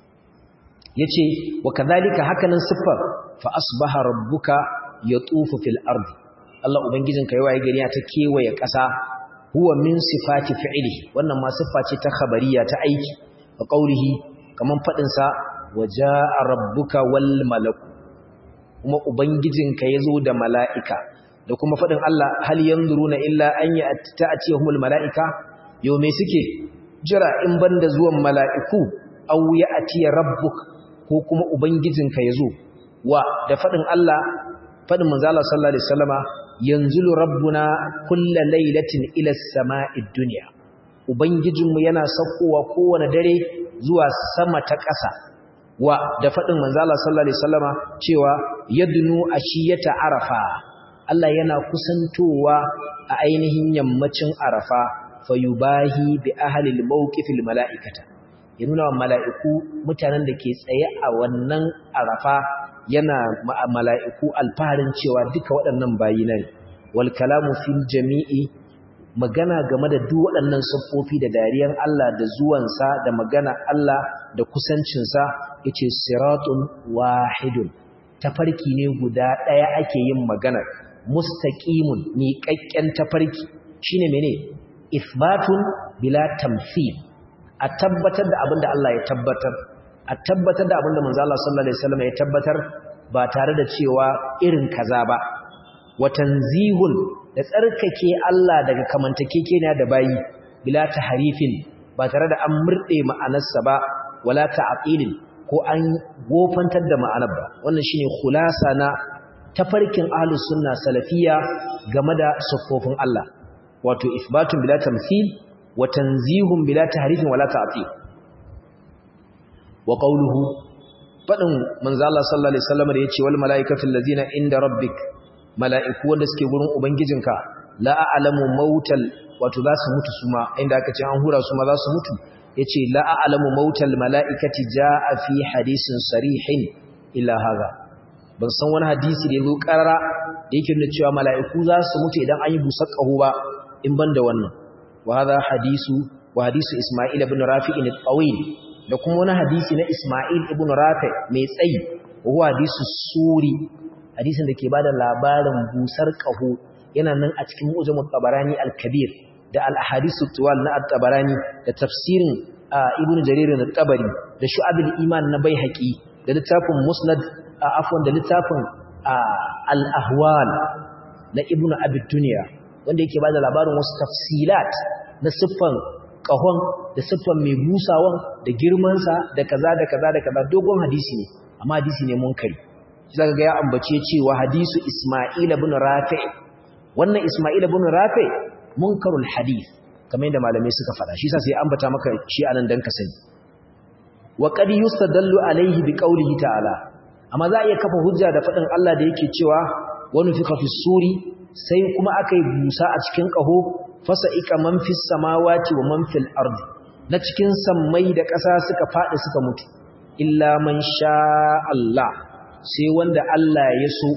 yace wa kadhalika hakanan siffar fa asbaha rabbuka yatufu fil ardi Allah ubangijinka yayi gari ta kewaye ƙasa huwa min sifati fi'lihi wannan ma siffa ce ta khabariya ta aiki wa qawlihi kaman fadin sa wajaa rabbuka wal malaku kuma ubangijinka yazo da mala'ika da kuma fadin Allah hal yanzuruna illa an ya'tiyahumul mala'ika yau me suke jira in banda zuwan mala'iku aw ya'tiya rabbuk ko kuma ubangijinka yazo wa da fadin Allah fadin manzo Allah sallallahu alaihi wasallama yanzulu rabbuna kulla lailatin ila sama'id dunya ubangijinmu yana saukowa kowane dare zuwa sama ta ƙasa wa da fadin manzo Allah sallallahu alaihi wasallama cewa yadnu ashiyata arafa Allah yana kusantowa a ainihin yammacin arafa fayubahi bi ahli al-mawqifil mala'ikata ya nuna wa mala'iku mutanen da ke tsaye a wannan arafa yana mala'iku alfaharin cewa duka waɗannan bayina ne wal kalamu fil jami'i magana game da duk waɗannan siffofi da dariyan Allah da zuwansa da magana Allah da kusancinsa yace siratun wahidun tafarki ne guda ɗaya ake yin maganar mustaqimun miƙaƙƙen tafarki shine mene isbatun bila tamthil a tabbatar da abinda Allah ya tabbatar a tabbatar da abinda manzo Allah sallallahu alaihi wasallam ya tabbatar ba tare da cewa irin kaza ba wa tanzihun da tsarkake Allah daga kamantakekeniya da bayi bila taharifin ba tare da an murde ma'anarsa ba wala ta'qilin ko an gofantar da ma'anar ba wannan shine khulasa na tafarkin ahlus sunna salafiyya game da sufofin Allah wato isbatun bila tamthil wa tanzihun bila tahrifin wala ta'til wa qawluhu fadin manzo Allah sallallahu alaihi wasallam da yace wal malaikatu allazina inda rabbik malaiku wanda suke gurin ubangijinka la a'lamu mautal wato za su mutu suma inda aka ce an hura su ma za su mutu yace la a'lamu mautal malaikati jaa fi hadisin sarihin illa hadha ban san wani hadisi da yazo karara da yake nuna cewa mala'iku za su mutu idan an yi busar ƙaho ba in ban da wannan wa hadha hadisu wa hadisu Isma'il ibn Rafi'in al-Tawil da kuma wani hadisi na Isma'il ibn Rafi' mai tsayi wa hadisu Suri hadisin da ke bada labarin busar ƙaho yana nan a cikin Mu'jamut Tabarani al-Kabir da al-Ahadisu Tuwal na at-Tabarani da tafsirin Ibn Jarir al-Tabari da Shu'abul Iman na Baihaqi da littafin Musnad afwan da littafin al-ahwal na ibnu abid dunya wanda yake bada labarin wasu tafsilat na siffan kahon da siffan mai busawan da girman sa da kaza da kaza da kaza dogon hadisi ne amma hadisi ne munkari zaka ga ya ambace cewa hadisu isma'il ibn rafi' wannan isma'il ibn rafi' munkarul hadith kamar yadda malamai suka fada shi yasa sai ambata maka shi anan dan ka sani wa qad yustadallu alaihi biqaulihi ta'ala amma za a iya kafa hujja da faɗin Allah da yake cewa wani fi kafi suri sai kuma aka yi busa a cikin ƙaho fasa ika man fi samawati wa man fil ardi na cikin sammai da ƙasa suka faɗi suka mutu illa man sha Allah sai wanda Allah ya so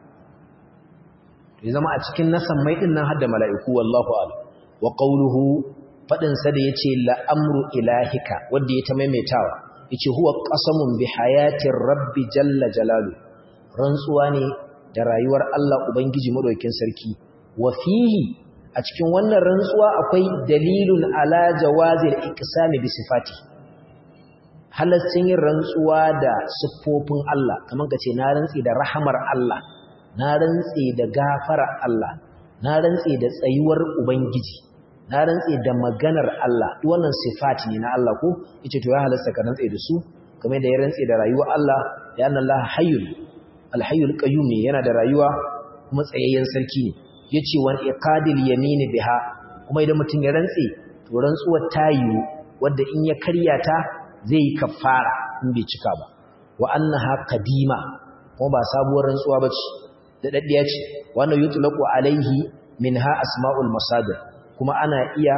ya zama a cikin na sammai ɗin nan hadda mala'iku wallahu ala wa qawluhu faɗin sa da yace la amru ilahika wanda ya ta maimaitawa yace huwa qasamun bi hayatir rabbi jalla jalalu rantsuwa ne da rayuwar Allah ubangiji madaukakin sarki wa fihi a cikin wannan rantsuwa akwai dalilun ala jawazil iqsami bi sifati halaccin yin rantsuwa da siffofin Allah kamar kace na rantsi da rahamar Allah na rantsi da gafara Allah na rantsi da tsayuwar ubangiji na rantse da maganar Allah wannan sifati ne na Allah ko yace to ya halasta ka rantse da su kamar da ya rantse da rayuwar Allah ya anna Allah hayyul alhayyul qayyum ne yana da rayuwa kuma tsayayyen sarki ne yace wan iqadil yamin biha kuma idan mutum ya rantse to rantsuwar ta yiwu wanda in ya karya ta zai yi kafara in bai cika ba wa annaha qadima kuma ba sabuwar rantsuwa bace da daddiya ce wannan yutlaqu alaihi minha asma'ul masadir kuma ana iya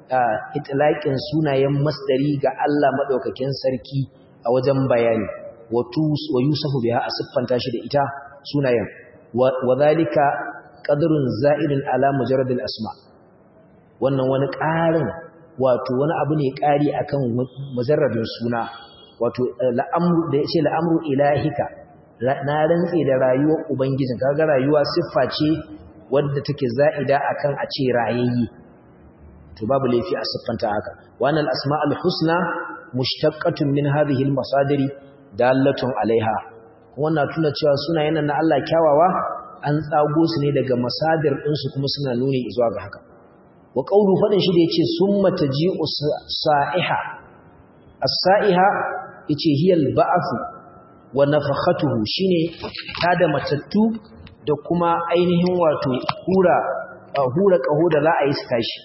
itlaqin sunayen masdari ga Allah madaukakin sarki a wajen bayani wa yusufu biha a siffanta shi da ita sunayen wa zalika qadrun za'idun ala mujarrad al-asma wannan wani ƙarin wato wani abu ne ƙari akan mujarradin suna wato la'amru da yace la'amru ilahika na rantse da rayuwar ubangijin kaga rayuwa siffa ce wadda take za'ida akan a ce rayayye to babu laifi a siffanta haka wannan asma'ul husna mushtaqqatun min hadhihi al-masadiri dallatun alaiha wannan tuna cewa sunayen na Allah kyawawa an tsago su ne daga masadir ɗinsu kuma suna nuni zuwa ga haka wa qawlu fadin shi da yace summa taji'u sa'iha as-sa'iha yace hiya al-ba'th wa nafakhatuhu shine tada matattu da kuma ainihin wato hura hura kaho da za a yi su tashi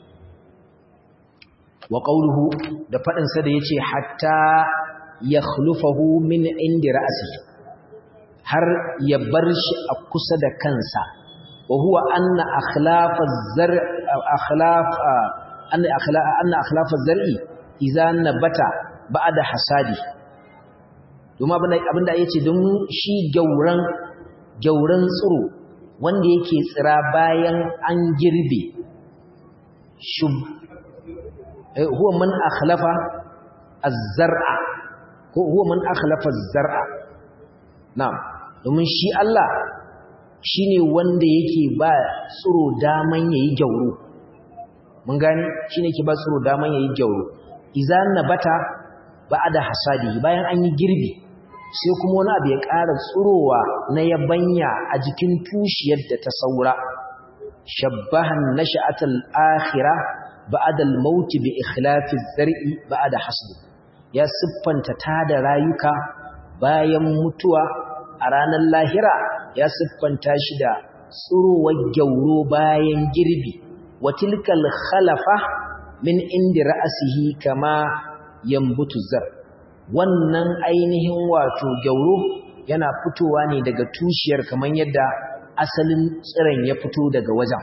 wa qawluhu da fadin sa da yace hatta yakhlufahu min indi ra'sihi har ya bar shi a kusa da kansa wa huwa anna akhlaf az-zar' akhlaf anna akhlaf anna akhlaf az-zar'i idza nabata ba'da hasadi kuma abinda abinda yace don shi gauran gauran tsiro wanda yake tsira bayan an girbe shub huwa man akhlafa az-zar'a ko huwa man akhlafa az-zar'a na'am domin shi Allah shine wanda yake ba tsiro daman yayi gyauro mun gani shine yake ba tsiro daman yayi gyauro idan nabata ba'da hasadi bayan an yi girbi sai kuma wani abu ya ƙara tsirowa na yabanya a jikin tushiyar da ta saura shabbahan nash'atul akhirah ba'da al-maut bi ikhlafi az-zar'i ba'da hasdi ya siffanta tada rayuka bayan mutuwa a ranar lahira ya siffanta shi da tsurowar gyauro bayan girbi wa tilkal khalafa min indi ra'asihi kama yambutu zar wannan ainihin wato gyauro yana fitowa ne daga tushiyar kamar yadda asalin tsiron ya fito daga wajen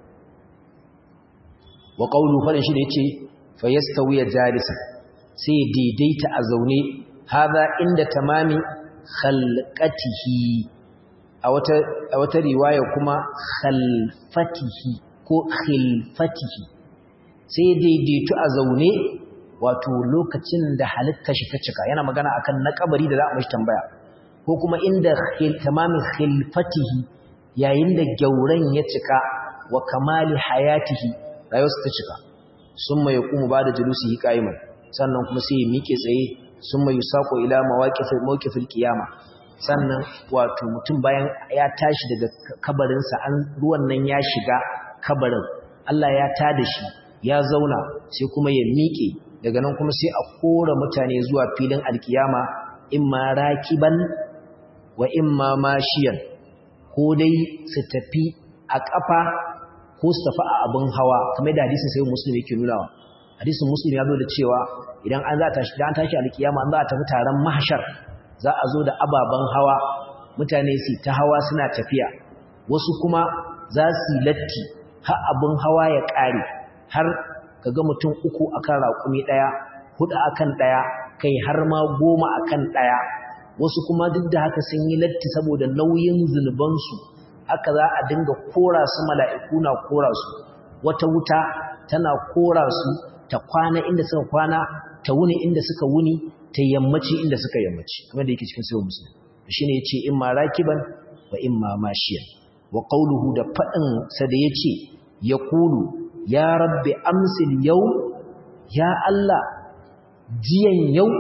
wa qawlu fa shi da yace fa yastawiya jalisan sai daidaita a zaune haza inda tamami khalqatihi a wata a wata riwaya kuma khalfatihi ko khilfatihi sai daidaitu a zaune wato lokacin da halitta shi ta cika yana magana akan na kabari da za a mashi tambaya ko kuma inda tamami khilfatihi yayin da gauran ya cika wa kamali hayatihi rayuwarsa ta cika summa yaqumu ba'da julusihi qa'iman sannan kuma sai ya miƙe tsaye sun mai sako ila mawakifin kiyama sannan wato mutum bayan ya tashi daga kabarinsa an ruwan nan ya shiga kabarin Allah ya tada shi ya zauna sai kuma ya miƙe daga nan kuma sai a kora mutane zuwa filin alkiyama imma rakiban wa imma mashiyan ko dai su tafi a ƙafa ko su tafi a abin hawa kamar da hadisin sai musulmi yake nunawa hadisin muslim ya zo da cewa idan an za ta tashi an tashi alkiyama an za a tafi taron mahshar za a zo da ababen hawa mutane su ta hawa suna tafiya wasu kuma za su latti har abin hawa ya ƙare har kaga mutum uku akan raƙumi ɗaya hudu akan ɗaya kai har ma goma akan ɗaya wasu kuma duk da haka sun yi latti saboda nauyin zunubansu haka za a dinga kora su mala'iku na kora su wata wuta tana kora su ta kwana inda suka kwana ta wuni inda suka wuni ta yammaci inda suka yammaci kamar da yake cikin sahih muslim shine yace in ma rakiban wa in ma mashiyan wa qawluhu da fadin sa da yace yaqulu ya rabbi amsil yau ya Allah jiyan yau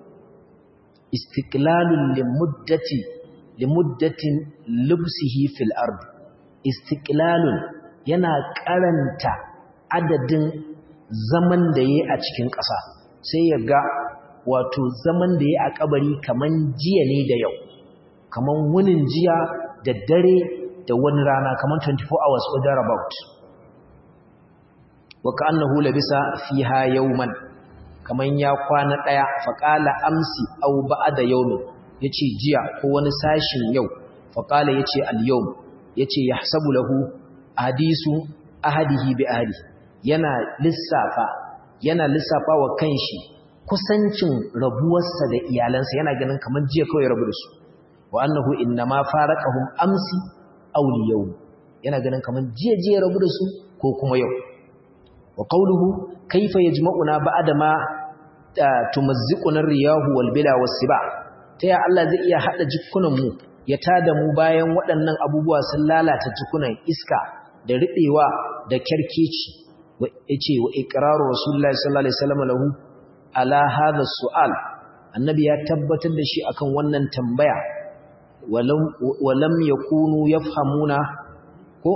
istiqlalun limuddati limuddatin lubsihi fil ard istiqlalun yana karanta adadin zaman da yayi a cikin ƙasa sai ya ga wato zaman da yayi a kabari kaman jiya ne da yau kaman wunin jiya da dare da wani rana kaman 24 hours or thereabout wa ka'annahu labisa fiha yawman kaman ya kwana daya faqala amsi aw ba'da yawmin yace jiya ko wani sashin yau faqala yace al-yawm yace yahsabu lahu hadisu ahadihi bi ahadi yana lissafa yana lissafa wa kanshi kusancin rabuwarsa da iyalansa yana ganin kamar jiya kawai rabu da su wa annahu innama faraqahum amsi aw liyawm yana ganin kamar jiya jiya rabu da su ko kuma yau wa qawluhu kayfa yajma'una ba'da ma tumazziquna riyahu wal bila was siba ta ya Allah zai iya hada jikunan mu ya tada mu bayan waɗannan abubuwa sun lalata jikunan iska da riɓewa da kyarkeci yace wa iqraru rasulullahi sallallahu alaihi wasallam lahu ala hadha su'al annabi ya tabbatar da shi akan wannan tambaya walam walam yakunu yafhamuna ko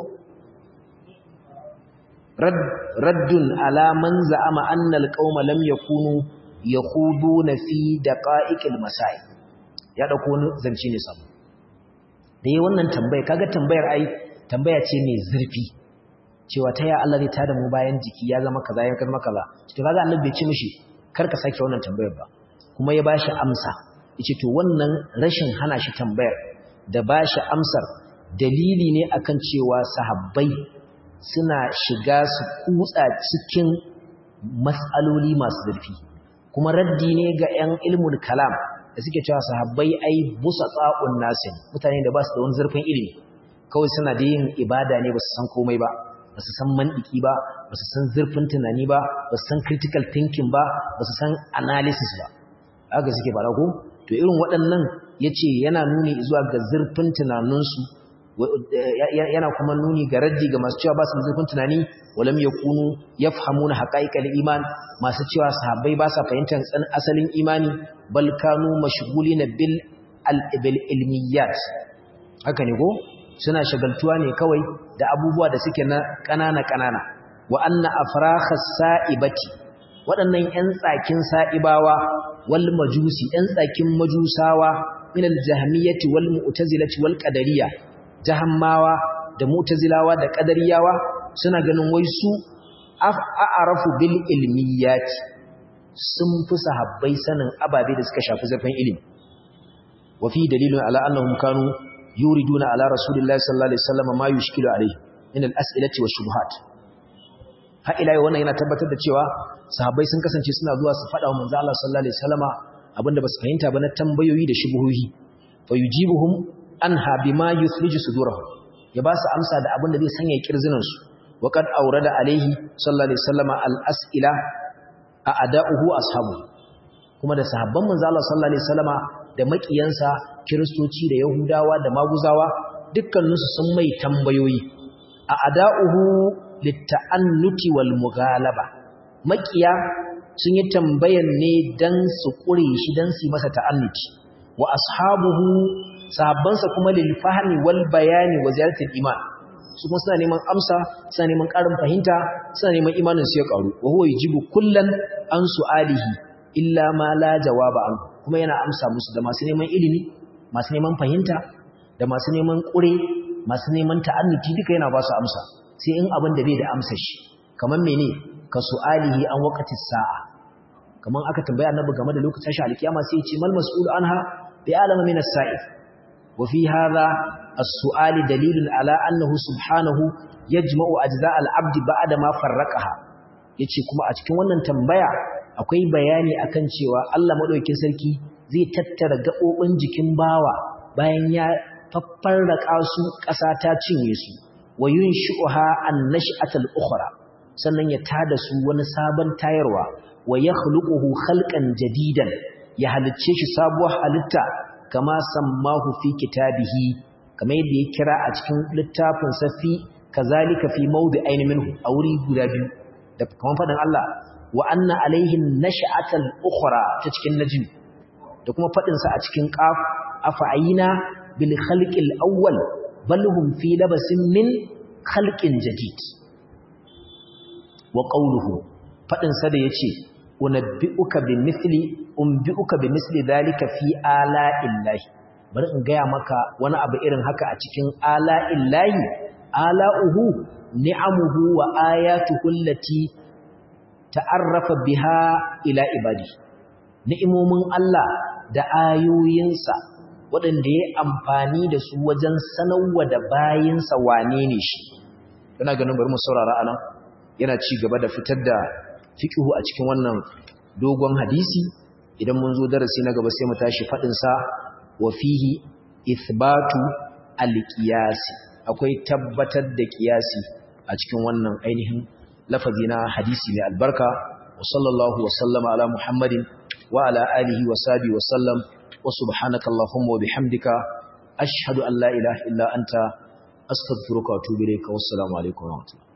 raddun ala man za'ama anna alqauma lam yakunu yakhuduna fi daqa'iqil masai ya dauko wani zance ne samu da yi wannan tambaya kaga tambayar ai tambaya ce mai zurfi cewa ta ya Allah zai tada mu bayan jiki ya zama kaza ya zama kaza to kaga annabi bai ce mishi kar ka sake wannan tambayar ba kuma ya bashi amsa yace to wannan rashin hana shi tambayar da bashi amsar dalili ne akan cewa sahabbai suna shiga su kutsa cikin mas'aloli masu zurfi kuma raddi ne ga 'yan ilmul kalam da suke cewa sahabbai ai busa tsa'un nasin mutane da ba su da wani zurfin ilimi kawai suna da yin ibada ne ba su san komai ba ba su san mandiki ba ba su san zurfin tunani ba ba su san critical thinking ba ba su san analysis ba haka suke fara ko to irin waɗannan yace yana nuni zuwa ga zurfin tunaninsu yana kuma nuni ga raddi ga masu cewa ba su zurfin tunani walam yakunu yafhamuna haqaiqal iman masu cewa sahabbai ba sa fahimtar tsan asalin imani bal kanu mashghulina bil al ilmiyat haka ne ko suna shagaltuwa ne kawai da abubuwa da suke na kanana kanana wa anna afrakhas sa'ibati waɗannan ƴan tsakin sa'ibawa wal majusi ƴan tsakin majusawa min al jahmiyati wal mu'tazilati wal qadariyah jahammawa da mutazilawa da qadariyawa suna ganin wai su a'arafu bil ilmiyati sun fi sahabbai sanin ababe da suka shafi zafin ilimi wa fi dalilun ala annahum kanu yuriduna ala rasulillahi sallallahu alaihi wasallam ma yushkilu alaihi min al as'ilati wash shubuhat ha ila yau wannan yana tabbatar da cewa sahabbai sun kasance suna zuwa su faɗa wa manzo Allah sallallahu alaihi wasallama abinda basu fahimta ba na tambayoyi da shubuhohi fa yujibuhum anha bima yukhriju sudurahum ya ba su amsa da abin da zai sanya kirzinan su waqad awrada alaihi sallallahu alaihi wasallama al-as'ila a ada'uhu ashabu kuma da sahabban manzo Allah sallallahu alaihi wasallama da makiyansa kristoci da yahudawa da maguzawa dukkaninsu sun mai tambayoyi a ada'uhu litta'annuti wal mughalaba makiya sun yi tambayan ne dan su kure shi dan su masa ta'annuti wa ashabuhu sahabbansa kuma lil fahmi wal bayani wa ziyaratul iman su kuma suna neman amsa suna neman ƙarin fahimta suna neman imanin su ya ƙaru wa huwa yujibu kullan an su'alihi illa ma la jawaba an kuma yana amsa musu da masu neman ilimi masu neman fahimta da masu neman ƙure masu neman ta'annuti duka yana ba su amsa sai in abin da bai da amsa shi kamar mene ka su'alihi an waqati sa'a kamar aka tambaya annabi game da lokacin shi alkiyama sai ya ce mal mas'ul anha bi alama min as-sa'il وفي هذا السؤال دليل على أنه سبحانه يجمع أجزاء العبد بعد ما فرقها yace kuma a cikin wannan tambaya akwai bayani akan cewa Allah madaukakin sarki zai tattara gabobin jikin bawa bayan ya faffarraka su ƙasa ta cinye su wa yunshi'uha an-nash'atal ukhra sannan ya tada su wani sabon tayarwa wa yakhluquhu khalqan jadidan ya halicce shi sabuwar halitta kama sammahu fi kitabihi kamar yadda ya kira a cikin littafin safi kazalika fi mawdi'ain minhu a wuri guda biyu da kamar faɗin Allah wa anna alaihim nash'atal ukhra ta cikin najm da kuma faɗin sa a cikin qaf afa'ina bil khalqil awwal bal hum fi labasin min khalqin jadid wa qawluhu faɗin sa da yace unabbi'uka bimithli unbi'uka bimithli dhalika fi ala'illahi bari in gaya maka wani abu irin haka a cikin ala'illahi ala'uhu ni'amuhu wa ayatuhu allati ta'arrafa biha ila ibadi ni'imomin Allah da ayoyinsa waɗanda ya amfani da su wajen sanarwa da bayinsa wane ne shi ina ganin bari mu saurara anan yana ci gaba da fitar da fiqhu a cikin wannan dogon hadisi idan mun zo darasi na gaba sai mu tashi fadin sa wa fihi ithbatu al-qiyas akwai tabbatar da qiyasi a cikin wannan ainihin lafazi na hadisi mai albarka wa sallallahu wa sallama ala muhammadin wa ala alihi wa sahbihi wa sallam wa subhanaka allahumma wa bihamdika ashhadu an la ilaha illa anta astaghfiruka wa atubu ilayka wassalamu alaikum wa rahmatullahi